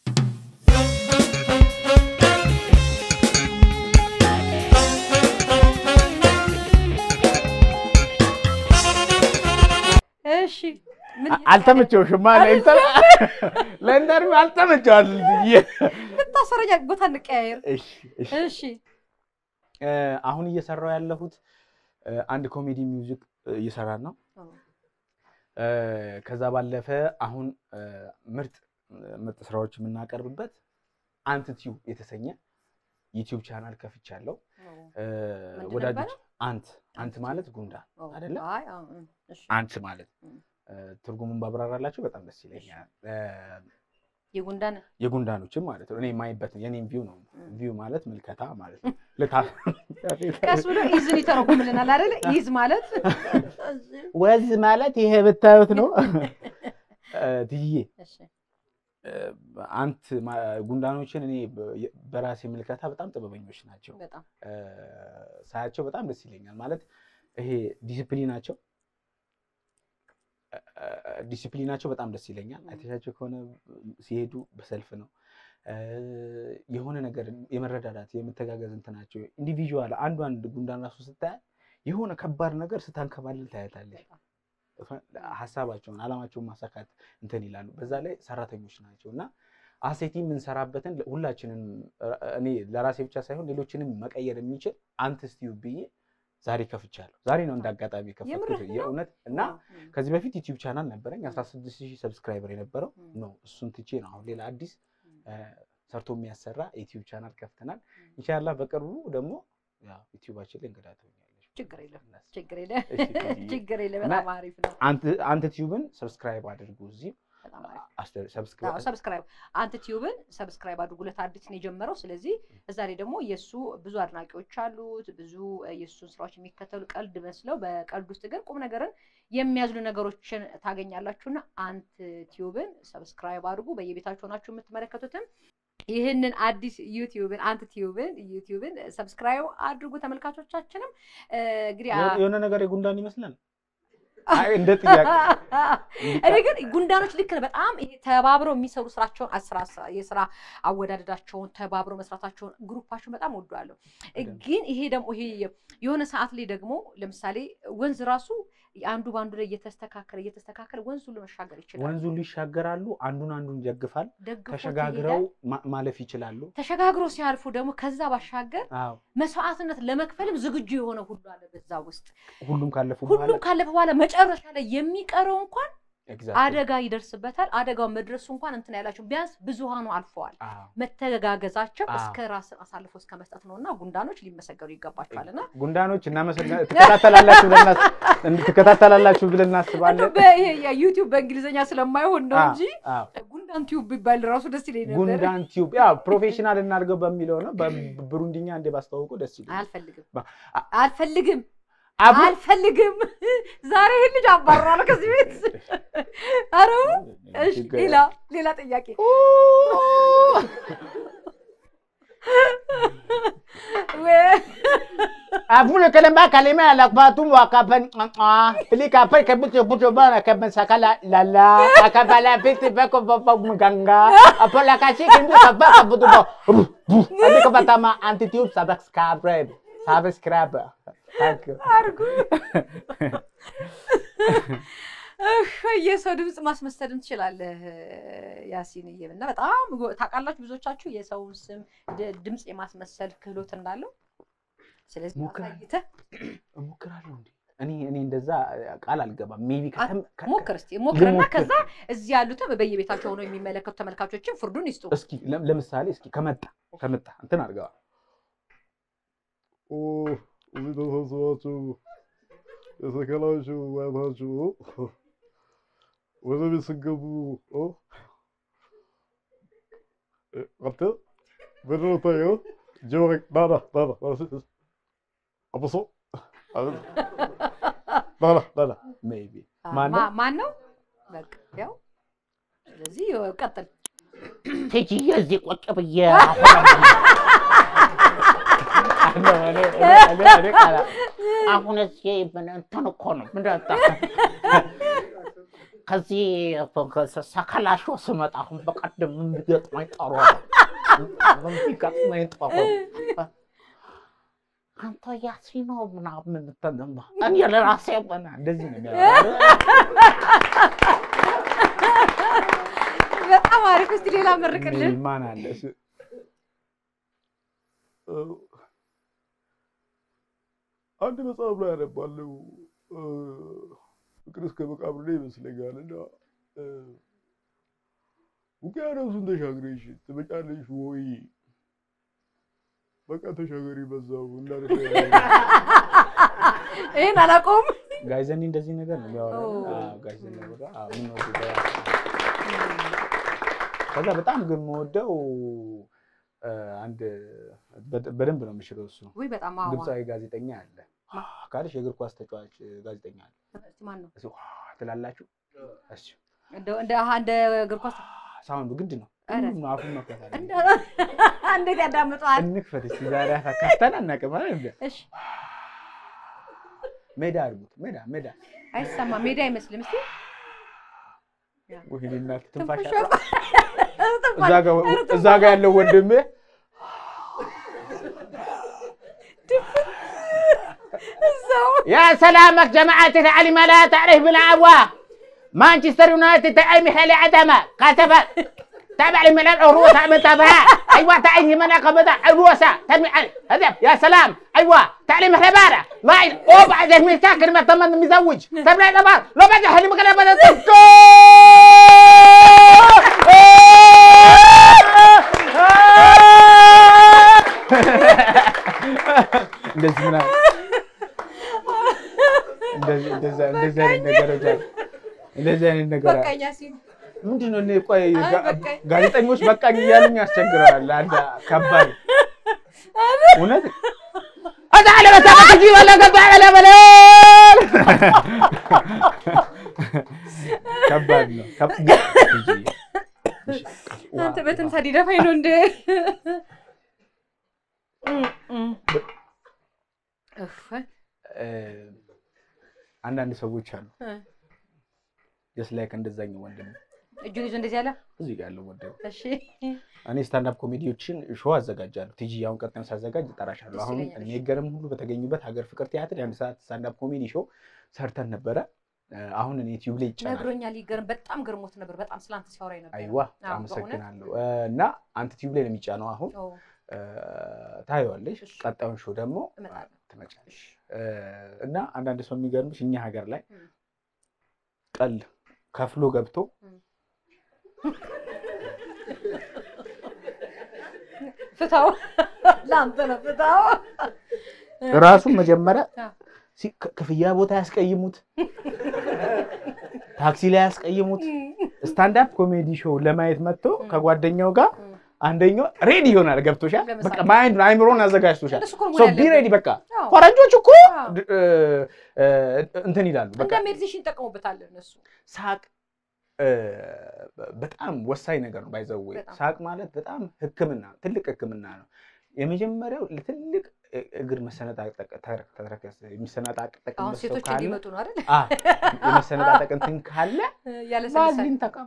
እሺ ምን አልተመቸውሽማ? ለኢንተርቪው አልተመቸዋል። ልታሰረኛ ቦታ እንቀያየር። እሺ እሺ እሺ እ፣ አሁን እየሰራው ያለሁት እ፣ አንድ ኮሜዲ ሚውዚክ እ፣ እየሰራን ነው። እ፣ ከዛ ባለፈ አሁን እ፣ ምርጥ ምርጥ ስራዎች የምናቀርብበት አንት ቲዩብ የተሰኘ ዩቲዩብ ቻናል ከፍቻለሁ። እ፣ ምንድን ወዳጆች ነበረ? አንት አንት ማለት ጉንዳን አይደለ? አይ አዎ፣ እም፣ እሺ አንት ማለት እም። እ፣ ትርጉሙን ባብራራላችሁ በጣም ደስ ይለኛል። እ፣ የጉንዳን የጉንዳኖችም ማለት ነው። እኔ የማይበት የኔም ቪው ነው። እም። ቪው ማለት ምልከታ ማለት ነው። ልታ ቀስ ብሎ ኢዝን ይተረጉምልናል አይደለ? ኢዝ ማለት ወዝ ማለት ይሄ ብታዩት ነው። እ፣ ትይዬ እሺ እ፣ አንት ማ- ጉንዳኖችን እኔ በ- በራሴ ምልከታ በጣም ጥበበኞች ናቸው። በጣም እ፣ ሳያቸው በጣም ደስ ይለኛል። ማለት ይሄ ዲሲፕሊናቸው እ፣ ዲሲፕሊናቸው በጣም ደስ ይለኛል። አይተሻቸው ከሆነ ሲሄዱ በሰልፍ ነው እ፣ የሆነ ነገር የመረዳዳት የመተጋገዝ እንትናቸው ኢንዲቪዥዋል አንዱ አንድ ጉንዳን ራሱ ስታያት የሆነ ከባድ ነገር ስታንከባልል ታያታለች። ሀሳባቸውን አላማቸውን ማሳካት እንትን ይላሉ። በዛ ላይ ሰራተኞች ናቸው እና አሴቲ የምንሰራበትን ሁላችንም እኔ ለራሴ ብቻ ሳይሆን ሌሎችንም መቀየር የሚችል አንተ ስቲዩ ብዬ ዛሬ ከፍቻለሁ። ዛሬ ነው እንደ አጋጣሚ የከፈትኩት የምርህን ነው? የእውነት እና እም፣ ከዚህ በፊት ዩቲዩብ ቻናል ነበረኝ 16000 ሺህ ሰብስክራይበር የነበረው እም፣ ነው። እሱን ትቼ ነው አሁን ሌላ አዲስ እም። እ፣ ሰርቶ የሚያሰራ ዩቲዩብ ቻናል ከፍተናል። ኢንሻላህ በቅርቡ ደግሞ ያው ዩቲዩባችን ላይ እንግዳ ትሆኛለሽ። ችግር የለም ችግር የለም እሺ፣ ትይዬ። ችግር የለም። እና- በጣም አሪፍ ነው። አንተ አንተ ቲዩብን ሰብስክራይብ አድርጉ። እዚህ በጣም አሪፍ አስደ- አዎ፣ ሰብስክራይብ ሰብስክራይብ አንተ ቲዩብን ሰብስክራይብ አድርጉለት። አዲስ ነው የጀመረው። ስለዚህ እዛ ላይ ደግሞ የእሱ ብዙ አድናቂዎች አሉት፣ ብዙ እ፣ የእሱን ስራዎች የሚከተሉ ቀልድ መስለው በቀልድ ውስጥ ግን ቁም ነገርን የሚያዝሉ ነገሮችን ታገኛላችሁና አንት ቲዩብን ሰብስክራይብ አድርጉ። በየቤታችሁ ሆናችሁ የምትመለከቱትም ይህንን አዲስ ዩቲዩብን አንት ቲዩብን ዩቲዩብን ሰብስክራይብ አድርጉ። ተመልካቾቻችንም እ፣ እንግዲህ አ- የሆነ ነገር የጉንዳን ይመስላል። አይ እንደ ጥያቄ እኔ ግን ጉንዳኖች ልክ ነው። በጣም ይሄ ተባብረው የሚሰሩ ስራቸውን አስራ የስራ አወዳደዳቸውን ተባብረው መስራታቸውን ግሩፓቸውን በጣም ወደዋለሁ። ግን ይሄ ደግሞ ይሄ የሆነ ሰዓት ላይ ደግሞ ለምሳሌ ወንዝ ራሱ አንዱ በአንዱ ላይ እየተስተካከለ እየተስተካከለ ወንዙ ለመሻገር ይችላል። ወንዙ ይሻገራሉ፣ አንዱን አንዱን ይደግፋል፣ ደግፎት ተሸጋግረው ይሄዳል። ማ- ማለፍ ይችላሉ። ተሸጋግሮ ሲያልፉ ደግሞ ከዛ ባሻገር አዎ መስዋዕትነት ለመክፈልም ዝግጁ የሆነ ሁሉ አለ በዛ ውስጥ። ሁሉም ካለፉ በኋላ ሁሉም ካለፈ በኋላ መጨረሻ ላይ የሚቀረው እንኳን Exactly. አደጋ ይደርስበታል። አደጋው መድረሱ እንኳን እንትን ያላቸው ቢያንስ ብዙሃኑ አልፈዋል። አዎ። መተጋገዛቸው አዎ። እስከ ራስን አሳልፎ እስከ መስጠት ነው እና ጉንዳኖች ሊመሰገኑ ይገባቸዋል። እና ጉንዳኖች እናመሰግናለን። ትከታተላላችሁ ብለን እናስ- ትከታተላላችሁ ብለን እናስባለን። ዩቲዩብ በእንግሊዝኛ ስለማይሆን ነው አዎ፣ እንጂ አዎ። ጉንዳን ቲዩብ ቢባል ራሱ ደስ ይለኝ ነበር። ጉንዳን ቲዩብ ያው ፕሮፌሽናል እናድርገው በሚለው ነው። በብሩንዲኛ እንደ ባስተዋውቁ ደስ ይላል። አልፈልግም ባ- አ- አልፈልግም አቡ አልፈልግም። ዛሬ ይህን ልጅ አባረራለሁ ከዚህ ቤት። ኧረ እሺ፣ ሌላ ሌላ ጥያቄ Afule kalamba kalima la batu wa kapan pili kapan kabuto buto bana kapan sakala lala akabala piti bako papa mganga apola kashi kindu kaba kabuto bo Tapi kapatama antitube subscribe subscribe Thank you. አርጉ የሰው ድምፅ ማስመሰልም ትችላለህ ያሲንዬ። እና በጣም ጎ- ታውቃላችሁ ብዙዎቻችሁ የሰውን ስም ድ- ድምፅ የማስመሰል ክህሎት እንዳለው። ስለዚህ ሞክር። አሳይተህ እሞክራለሁ እንዴ እኔ እኔ እንደዛ ቃል አልገባም ሜቢ ሞክር እስኪ ሞክርና ልሞክር። ከዛ እዚህ ያሉትም በየቤታቸው ሆነው የሚመለከቱ ተመልካቾችን ፍርዱን ይስጡ። እስኪ ለም- ለምሳሌ እስኪ ከመጣ ከመጣ እንትን አድርገዋል ኦ እዚህ ተሰብስባችሁ የተከላችሁ ማየታችሁ ወደ ቤት ስገቡ ኦ እ፣ አንተ ምንድን ነው የምታየው? ጆሮ ና ና ና ና ና ስ- ስ- አብሶ አብ- ና ና ና ና ሜቢ አ- ማን ነው? ማ- ማን ነው? በቃ ያው ስለዚህ ቀጥል። ትጅዬ እዚህ ቁጭ ብዬ አሁን እዚህ ምን እንትን እኮ ነው ምንድን ነው ከዚህ ሰከላሾ ስመጣ አሁን በቀደም የሚገጥመኝ ጠሮ ነው የሚገጥመኝ ጠሮ አንተ ያሲኖ ምናምን የምትንማ እኔ ለራሴ ሆነ እንደዚህ ነው የሚያደርገው በጣም አሪፍ። እስቲ ሌላ መርቅልን። ሜቢ ማን አለ እሱ- እ፣ አንድ መጽሐፍ ላይ ያነባለው ፍቅር እስከ መቃብር ላይ ይመስለኛል እና እ፣ ውቅያኖሱን ተሻግረሽ ትመጫለሽ ወይ? በቃ ተሻገሪ በዛው እንዳለ ይህን አላውቀውም። ጋይዘኒ እንደዚህ ነገር ነው የሚያወራው ኦ። አዎ፣ ጋይዘኒ ወደ አዎ፣ የምንወደው ደራሲ ነው። ከዛ በጣም ግን የምወደው እ፣ አንድ በደ- በደንብ ነው የምችለው እሱ ውይ በጣም አዋ። ግብፃዊ ጋዜጠኛ አለ ካልሽ የእግር ኳስ ተጫዋች ጋዜጠኛ አለ እስቲ ማን ነው? እሱ ትላላችሁ እሱ እንደ- እንደ አሀ፣ እንደ እግር ኳስ ሳውንዱ ግድ ነው ኧረ። ሁሉም አፉን መክፈት አለ እንደ- እንዴት ያዳምጠዋል? እንክፈት እስኪ ዛሬ አካፍተን አናውቅም አይደል እንደ እሺ ሜዳ አድርጉት ሜዳ ሜዳ አይሰማም። ሜዳ አይመስልም። እስቲ ወይኔ እናት ትንፋሽ ትንፋሽ አጥራ። እዛ ጋ- እዛ ጋ ያለው ወንድምህ እዛው يا سلامك جماعة العلم لا تعرف بالعوا مانشستر يونايتد تعي مخالي عدمة كاتبة تابع لملعب عروة متابعة ايوه تعي من قبضة عروسة تنمي علي هدف يا سلام ايوه تعليم حبارة لا او بعد من ساكن ما تمن مزوج تبع الابار لو بعد حلي مكان بدأ እንደዚህ ምናምን እንደዚህ እንደዛ እንደዚህ አይነት ነገሮች አሉ። እንደዚህ አይነት ነገር አለ። በቃኛ ሲል ምንድን ነው እኔ ቆይ ጋ- በቃኝ። ጋዜጠኞች በቃኝ እያሉኝ ያስቸግራል። አንድ ከባድ እውነት እዛ ለበታ ጂ ወለ ገባ በለ በለ ከባድ ነው። ከብ- እንጂ- አንተ በትንሳ ዲደፋኝ ነው እንደ እፍ፣ እ፣ አንዳንድ ሰዎች አሉ እ፣ ጀስት ላይክ እንደዛኛው ወንድም እጁን ይዞ እንደዚህ ያለ እዚህ ጋር ያለው ወንድም እሺ እኔ ስታንዳፕ ኮሜዲዎችን ሾው አዘጋጃለሁ። ቲጂ አሁን ቀጣዩን ሳዘጋጅ እጠራሻለሁ። ደስ አሁን ይለኛል። የሚገርም ሁሉ በተገኙበት ሀገር ፍቅር ቲያትር የአንድ ሰዓት ስታንዳፕ ኮሜዲ ሾው ሰርተን ነበረ። እ፣ አሁን እኔ ዩቲዩብ ላይ ይጫናል። ነግሮኛል። ይገርም በጣም ገርሞት ነበር። በጣም ስላንተ ሲያወራኝ ነበር። አይዋ አዎ፣ አመሰግናለሁ። እ፣ እና አንተ ዩቲዩብ ላይ ነው የሚጫነው አሁን ኦ፣ እ፣ ታየዋለሽ። እሺ። ቀጣዩን ሾው ደግሞ እመጣለሁ። ትመጫለሽ። እ፣ እና አንዳንድ ሰው የሚገርምሽ እኛ ሀገር ላይ እም። ቀል ከፍሎ ገብቶ ፍታው ለአንተ ነው ፍታው። ራሱን መጀመሪያ አዎ። ሲ- ክ- ክፍያ ቦታ ያስቀይሙት፣ ታክሲ ላይ ያስቀይሙት። ስታንዳፕ ኮሜዲ ሾው ለማየት መጥቶ ከጓደኛው ጋር እም። አንደኛው ሬዲ ይሆናል። ገብቶሻል? ለምሳሌ? በቃ ማይንድ አይምሮን አዘጋጅቶሻል። እንደሱ እኮ ነው ሶ መሆን ቢ ያለበት። ሬዲ። በቃ አዎ። ፈረንጆች እኮ አዎ። ድ- እ፣ እ፣ እንትን ይላሉ። በቃ እንደ ሜዲቴሽን ይጠቀሙበታል እነሱ። ሳቅ እ፣ በጣም ወሳኝ ነገር ነው። ባይዘዌ በጣም። ሳቅ ማለት በጣም ሕክምና ትልቅ ሕክምና ነው። የመጀመሪያው ትልቅ እ- እግር መሰነጣጠቅ ተረ- ተረከዝ የሚሰነጣጠቅበት አሁን ሰው ሴቶች ካለ እንዲመጡ ነው አይደል? አ፣ የመሰነጣጠቅ እንትን ካለ ያለ ባዝሊን ተቀቡ።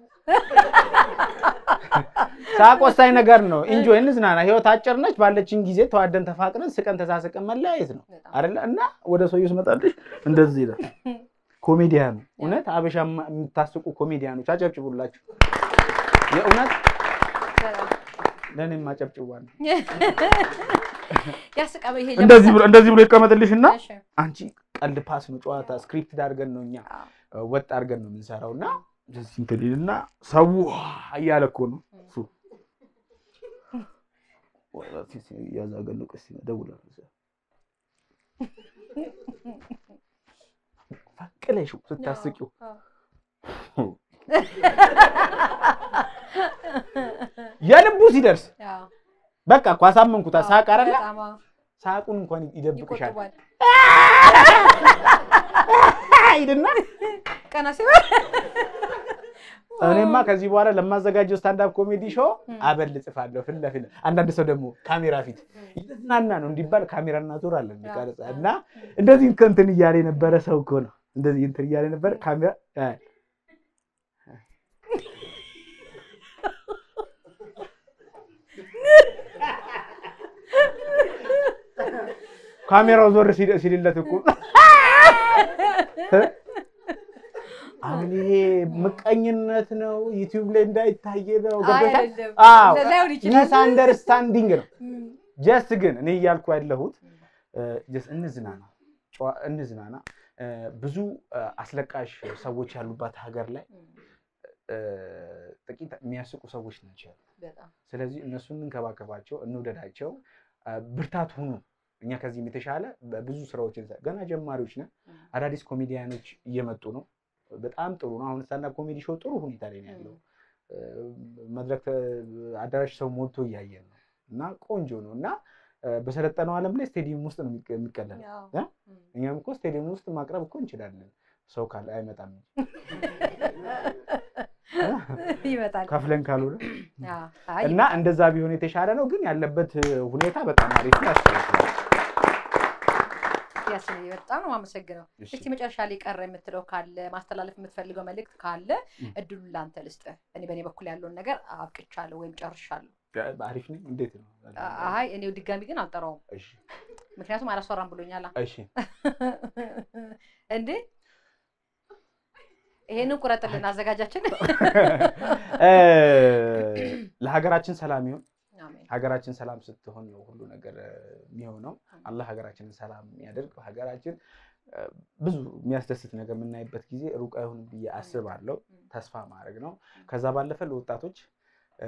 ሳቅ ወሳኝ ነገር ነው። ኢንጆይ እንዝናና። ህይወት አጭር ነች። ባለችን ጊዜ ተዋደን ተፋቅረን ስቀን ተሳስቀን መለያየት ነው አይደለ? እና ወደ ሰውዬው ስመጣልሽ እንደዚህ ይላል። ኮሜዲያኑ እውነት አበሻ የምታስቁ ኮሜዲያኖች አጨብጭቡላችሁ። የእውነት ለእኔም አጨብጭቧል። ያስቃ ይሄ እንደዚህ ብሎ እንደዚህ ብሎ ይቀመጥልሽና እሺ። አንቺ ቀልድ ፓስ ነው ጨዋታ ስክሪፕት አድርገን ነው እኛ አዎ። ወጥ አድርገን ነው የምንሰራው እና እንደዚህ እንትን ይልና ሰው እያለ እኮ ነው እሱ እያዛገሉ ቀስ እደውላለሁ ፈቅለሽው ስታስቂው አዎ። የልቡ ሲደርስ አዎ። በቃ እኮ አሳመንኩት። ሳቅ አይደለ በጣም አዎ። ሳቁን እንኳን ይደብቅሻል ይቆጥባል። ሂድና ቀና ሲበል እኔማ ከዚህ በኋላ ለማዘጋጀው ስታንዳፕ ኮሜዲ ሾው አበል ጽፋለሁ ፊት ለፊት። አንዳንድ ሰው ደግሞ ካሜራ ፊት እየተዝናና ነው እንዲባል ካሜራ እናዞራለን ቀረጻ እና እንደዚህ እንትን እያለ የነበረ ሰው እኮ ነው። እንደዚህ እንትን እያለ የነበረ ካሜራ አ- ካሜራው ዞር ሲል- ሲልለት እኮ አሁን ይሄ ምቀኝነት ነው፣ ዩቲዩብ ላይ እንዳይታየ ነው። ገብቶሻል? አይደለም። አዎ ላይሆን ይችላል። ሚስ አንደርስታንዲንግ ነው። እም፣ ጀስት ግን እኔ እያልኩ ያለሁት ጀስት እንዝናና፣ ጨዋ- እንዝናና። እ፣ ብዙ እ፣ አስለቃሽ ሰዎች ያሉባት ሀገር ላይ እ፣ ጥቂት የሚያስቁ ሰዎች ናቸው ያሉት። በጣም ስለዚህ እነሱን እንንከባከባቸው፣ እንውደዳቸው፣ እ፣ ብርታት ሁኑ። እኛ ከዚህም የተሻለ ብዙ ስራዎች እንሰራ- ገና ጀማሪዎች ነን። አዳዲስ ኮሜዲያኖች እየመጡ ነው። በጣም ጥሩ ነው። አሁን ስታንዳፕ ኮሜዲ ሾው ጥሩ ሁኔታ ላይ ነው ያለው። እ፣ መድረክ ተ- አዳራሽ ሰው ሞልቶ እያየን ነው እና ቆንጆ ነው እና እ፣ በሰለጠነው ዓለም ላይ ስቴዲየም ውስጥ ነው የሚቀ- የሚቀለለው። ያው፣ እ? እም፣ እኛም እኮ ስቴዲየም ውስጥ ማቅረብ እኮ እንችላለን። ሰው ካለ አይመጣም ይመጣል። ከፍለን ካልሆነ አዎ፣ አይ እና እንደዛ ቢሆን የተሻለ ነው። ግን ያለበት ሁኔታ በጣም አሪፍ ነው፣ ያስፈልጋል። ያስነ በጣም ነው የማመሰግነው። እሺ። እስቲ መጨረሻ ላይ ቀረ የምትለው ካለ ማስተላለፍ የምትፈልገው መልእክት ካለ እም። እድሉን ላንተ ልስጥህ። እኔ በእኔ በኩል ያለውን ነገር አብቅቻለሁ ወይም ጨርሻለሁ። አሪፍ ነው። እንዴት ነው? አይ እኔው ድጋሚ ግን አልጠራውም፣ እሺ፣ ምክንያቱም አላስወራም ብሎኛል። እሺ። እንዴ ይሄንን ቁረጥልን አዘጋጃችን። እ፣ ለሀገራችን ሰላም ይሁን። አሜን። ሀገራችን ሰላም ስትሆን ነው ሁሉ ነገር እ፣ የሚሆነው። አላህ ሀገራችንን ሰላም የሚያደርግ ሀገራችን እ፣ ብዙ የሚያስደስት ነገር የምናይበት ጊዜ ሩቅ አይሆንም ብዬ አስባለሁ። ተስፋ ማድረግ ነው። ከዛ ባለፈ ለወጣቶች እ፣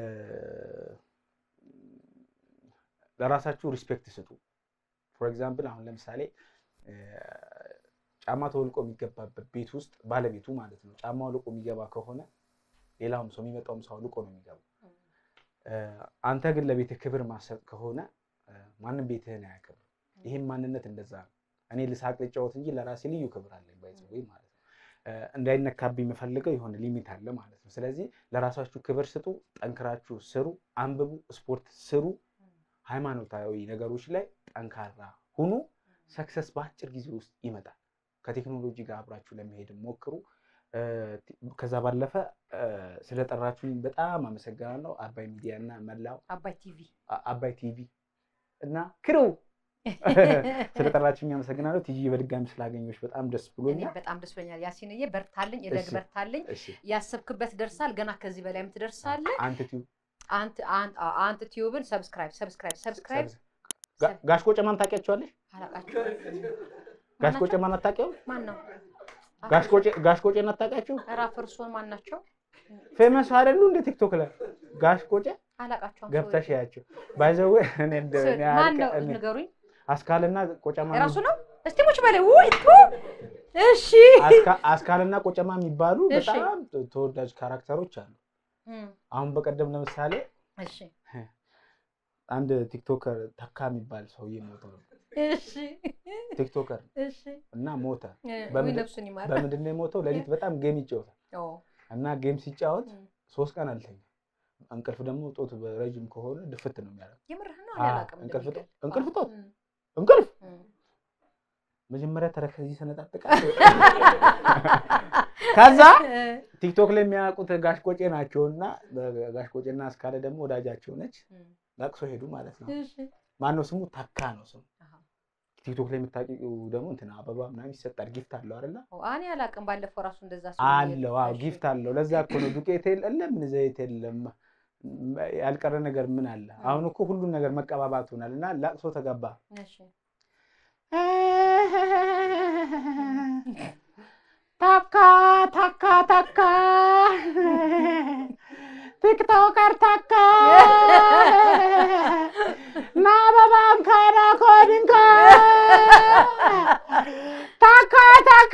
ለራሳችሁ ሪስፔክት ስጡ። ፎር ኤግዛምፕል አሁን ለምሳሌ እ፣ ጫማ ተወልቆ የሚገባበት ቤት ውስጥ ባለቤቱ ማለት ነው ጫማ አውልቆ የሚገባ ከሆነ ሌላውም ሰው የሚመጣውም ሰው አውልቆ ነው የሚገባው። እ፣ አንተ ግን ለቤትህ ክብር ማሰጥ ከሆነ እ፣ ማንም ቤትህን አያከብር። ይህም ማንነት እንደዛ ነው። እኔ ልሳቅ ልጫወት እንጂ ለራሴ ልዩ ክብር አለኝ ባይዘወይ ማለት ነው። እ፣ እንዳይነካብኝ የምፈልገው የሆነ ሊሚት አለ ማለት ነው። ስለዚህ ለራሳችሁ ክብር ስጡ፣ ጠንክራችሁ ስሩ፣ አንብቡ፣ ስፖርት ስሩ፣ ሃይማኖታዊ ነገሮች ላይ ጠንካራ ሁኑ። ሰክሰስ በአጭር ጊዜ ውስጥ ይመጣል። ከቴክኖሎጂ ጋር አብራችሁ ለመሄድ ሞክሩ። እ፣ ከዛ ባለፈ እ፣ ስለጠራችሁኝ በጣም አመሰግናለሁ። አባይ ሚዲያ እና መላው አባይ ቲቪ አ- አባይ ቲቪ እና ክሩ ስለጠራችሁኝ አመሰግናለሁ። ቲጂ በድጋሚ ስላገኘሁሽ በጣም ደስ እኔ ብሎኛል። በጣም ደስ ብሎኛል። ያሲንዬ በርታልኝ፣ እደግ እሺ። በርታልኝ። እሺ ያሰብክበት ደርሳል። ገና ከዚህ በላይም ትደርሳለህ። አንተ ቲዩ አንተ አንተ አንተ ቲዩብን ሰብስክራይብ ሰብስክራይብ ሰብስክራይብ ጋ- ጋሽ ቆጨማን ታውቂያቸዋለሽ? አላቃቸው ጋሽ ቆጨማን አታውቂውም? ማን ነው? ጋሽ ቆጨ ጋሽ ቆጨን አታውቂያቸው? ኧረ አፈርሶን ማን ናቸው? ፌመስ አይደሉ እንደ ቲክቶክ ላይ ጋሽ ቆጨ አላቃቸውም። ገብተሽ ያቸው ባይዘው እኔ እንደ እኔ ማን ነው? አልቀ- እኔ ንገሩኝ። አስካልና ቆጨማ የራሱ ነው። እስቲ ሙች በላይ ውይ ቱ እሺ አስካ- አስካልና ቆጨማ የሚባሉ እሺ። በጣም ተወዳጅ ካራክተሮች አሉ። እም፣ አሁን በቀደም ለምሳሌ እሺ አንድ ቲክቶከር ተካ የሚባል ሰውዬ ሞተ ነው። እሺ ቲክቶከር እሺ እና ሞተ። ውይ በምንድን- ነፍሱን ይማር። በምንድን ነው የሞተው? ሌሊት በጣም ጌም ይጫወታል ኦ እና ጌም ሲጫወት እም፣ ሶስት ቀን አልተኛ። እንቅልፍ ደግሞ ጦት ረጅም ከሆነ ድፍት ነው የሚያደርገው። የምርህ ነው አዎ፣ አላውቅም። እንቅልፍ እንደሚገል። ጦት- እንቅልፍ ጦት እም፣ እንቅልፍ እም። መጀመሪያ ተረከዝ ይሰነጣጥቃል። ከዛ ቲክቶክ ላይ የሚያውቁት ጋሽ ቆጬ ናቸው እና ጋሽ ቆጬና እስካለ ደግሞ ወዳጃቸው ነች። እም፣ ለቅሶ ሄዱ ማለት ነው። እሺ። ማነው ስሙ? ተካ ነው ስሙ። አሃ። ቲክቶክ ላይ የምታውቂው ደግሞ እንትን አበባ ምናምን ይሰጣል። ጊፍት አለው አይደለ? ኦ፣ እኔ አላውቅም። ባለፈው ራሱ እንደዛ አለው። አዎ ጊፍት አለው። ለዛ እኮ ነው ዱቄት የለም ምን ዘይት የለም ያልቀረ ነገር ምን አለ? አሁን እኮ ሁሉም ነገር መቀባባት ሆናል እና ለቅሶ ተገባ። እሺ ታካ ታካ ታካ ቲክቶከር ታካ ና በባንካና ኮድንካ ታካ ታካ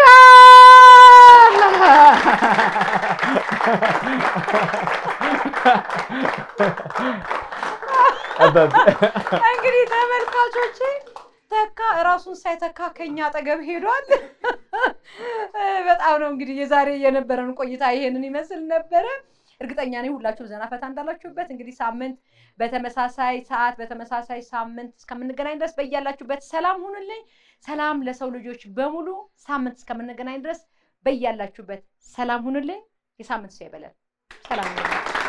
እንግዲህ ተመልካቾቼ ተካ እራሱን ሳይተካ ከኛ አጠገብ ሄዷል። በጣም ነው እንግዲህ የዛሬ የነበረን ቆይታ ይሄንን ይመስል ነበረ። እርግጠኛ ነኝ ሁላችሁም ዘና ፈታ እንዳላችሁበት። እንግዲህ ሳምንት በተመሳሳይ ሰዓት በተመሳሳይ ሳምንት እስከምንገናኝ ድረስ በያላችሁበት ሰላም ሁኑልኝ። ሰላም ለሰው ልጆች በሙሉ። ሳምንት እስከምንገናኝ ድረስ በያላችሁበት ሰላም ሁኑልኝ። የሳምንት ሰው ይበለን። ሰላም ሁኑልኝ።